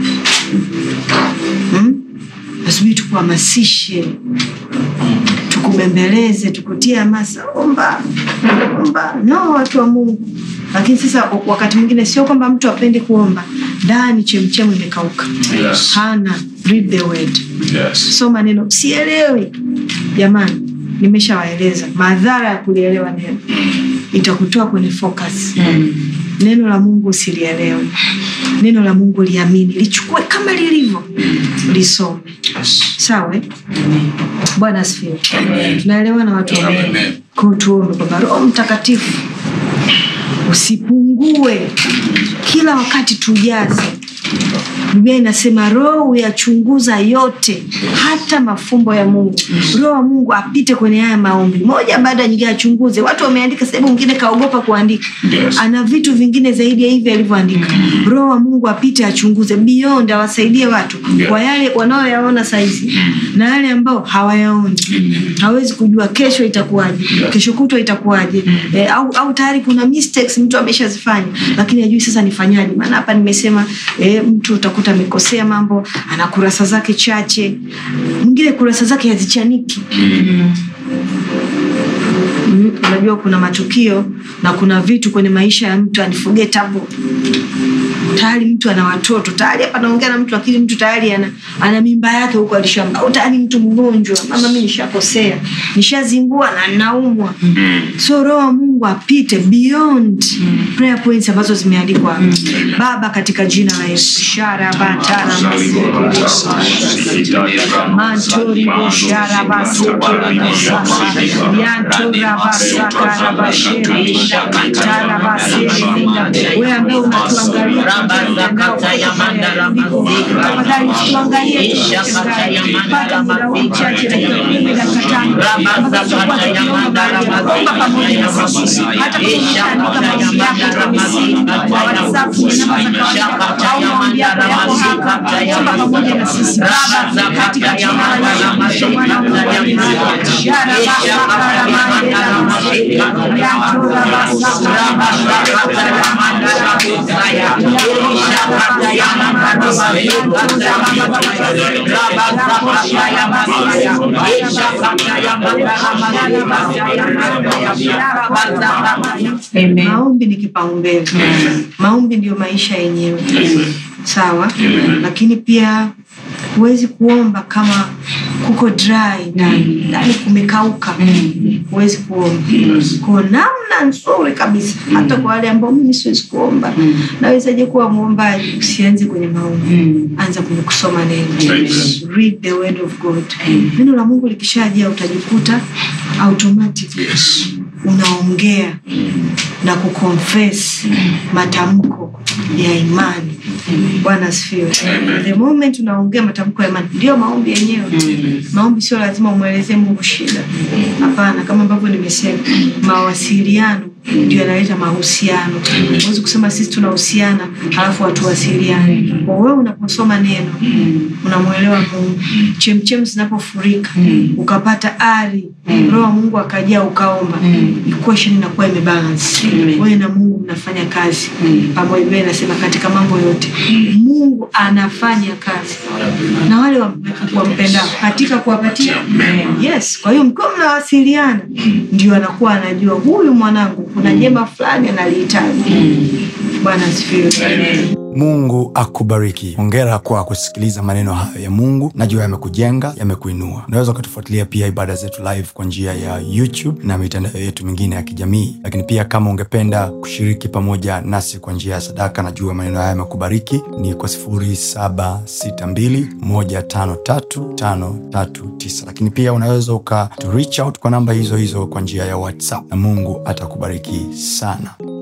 hmm? nasubiri tukuhamasishe tukubembeleze tukutie hamasa omba omba no watu wa mungu lakini sasa wakati mwingine sio kwamba mtu apendi kuomba ndani chemchemu imekauka Yes. hana read the word Yes. soma neno sielewi jamani nimeshawaeleza madhara ya kulielewa neno itakutoa kwenye focus neno la mungu usilielewe neno la mungu liamini lichukue kama lilivyo lisome Yes. sawa eh? bwana asifiwe Amen. tunaelewana watu wa Mungu? Amen. Kwa hiyo tuombe kwamba roho mtakatifu usipungue kila wakati tujaze biblia inasema roho huyachunguza yote hata mafumbo ya mungu roho wa mungu apite kwenye haya maombi moja baada ya nyingine achunguze watu wameandika sehemu mwingine kaogopa kuandika Yes. ana vitu vingine zaidi ya hivi alivyoandika roho wa mungu apite achunguze beyond awasaidie watu Yeah. kwa yale wanaoyaona saizi na yale ambao hawayaoni hawezi kujua kesho itakuwaje kesho kutwa itakuwaje e, au, au tayari kuna mistakes mtu ameshazifanya lakini ajui sasa nifanyaje maana hapa nimesema e, mtu utakuta amekosea mambo ana kurasa zake chache mwingine kurasa zake hazichaniki Mm, unajua kuna matukio na kuna vitu kwenye maisha ya mtu unforgettable tayari mtu ana watoto tayari hapa naongea na mtu lakini mtu tayari ana, ana mimba yake huko alishamba au tayari mtu mgonjwa mama mi nishakosea nishazingua na naumwa so roho wa mungu apite beyond prayer points ambazo zimeandikwa hapa. baba katika jina la yesu shara batara mantori boshara basokere bosasa yantora basakara bashere tara basere linda wewe ambaye unatuangalia tafadhali tuangalie pata muda huu mchache dakika kumi dakika tano ambazo tutakuwa tukiomba omba pamoja na sisi hata kuandika maombi yako kwa misi kwa whatsapp ni namba za kawaida au maombi yako yako hapa omba pamoja na sisi baba katika jina la Yesu mwana wa Mungu shara basakara mandela mashe yantora basakara maombi ni kipaumbele maombi ndio maisha yenyewe sawa lakini pia huwezi kuomba kama kuko dry ndani ndani kumekauka huwezi kuomba ko namna nzuri kabisa hata kwa wale ambao mimi siwezi kuomba nawezaje kuwa mwombaji usianze kwenye maombi anza kwenye kusoma neno Amen. read the word of god neno la mungu likishajia utajikuta automatic Yes. unaongea na kuconfess matamko ya imani bwana asifiwe the moment unaongea matamko ya imani ndio maombi yenyewe maombi sio lazima umwelezee mungu shida hapana kama ambavyo nimesema mawasiliano ndio yanaleta mahusiano huwezi kusema sisi tunahusiana halafu hatuwasiliani kwa wewe unaposoma neno unamwelewa mungu chemchem zinapofurika ukapata ari roho wa mungu akajaa ukaomba equation inakuwa imebalance wewe na mungu mnafanya kazi pamoja Biblia inasema katika mambo yote mungu anafanya kazi na wale wa- wampendao katika kuwapatia yes kwa hiyo mkiwa mnawasiliana ndio anakuwa anajua huyu mwanangu kuna jema fulani analihitaji bwana asifiwe mungu akubariki hongera kwa kusikiliza maneno hayo ya mungu najua yamekujenga yamekuinua unaweza ukatufuatilia pia ibada zetu live kwa njia ya youtube na mitandao yetu mingine ya kijamii lakini pia kama ungependa kushiriki pamoja nasi kwa njia ya sadaka najua maneno haya yamekubariki ni kwa 762153539 lakini pia unaweza uka to reach out kwa namba hizo hizo kwa njia ya whatsapp na mungu atakubariki sana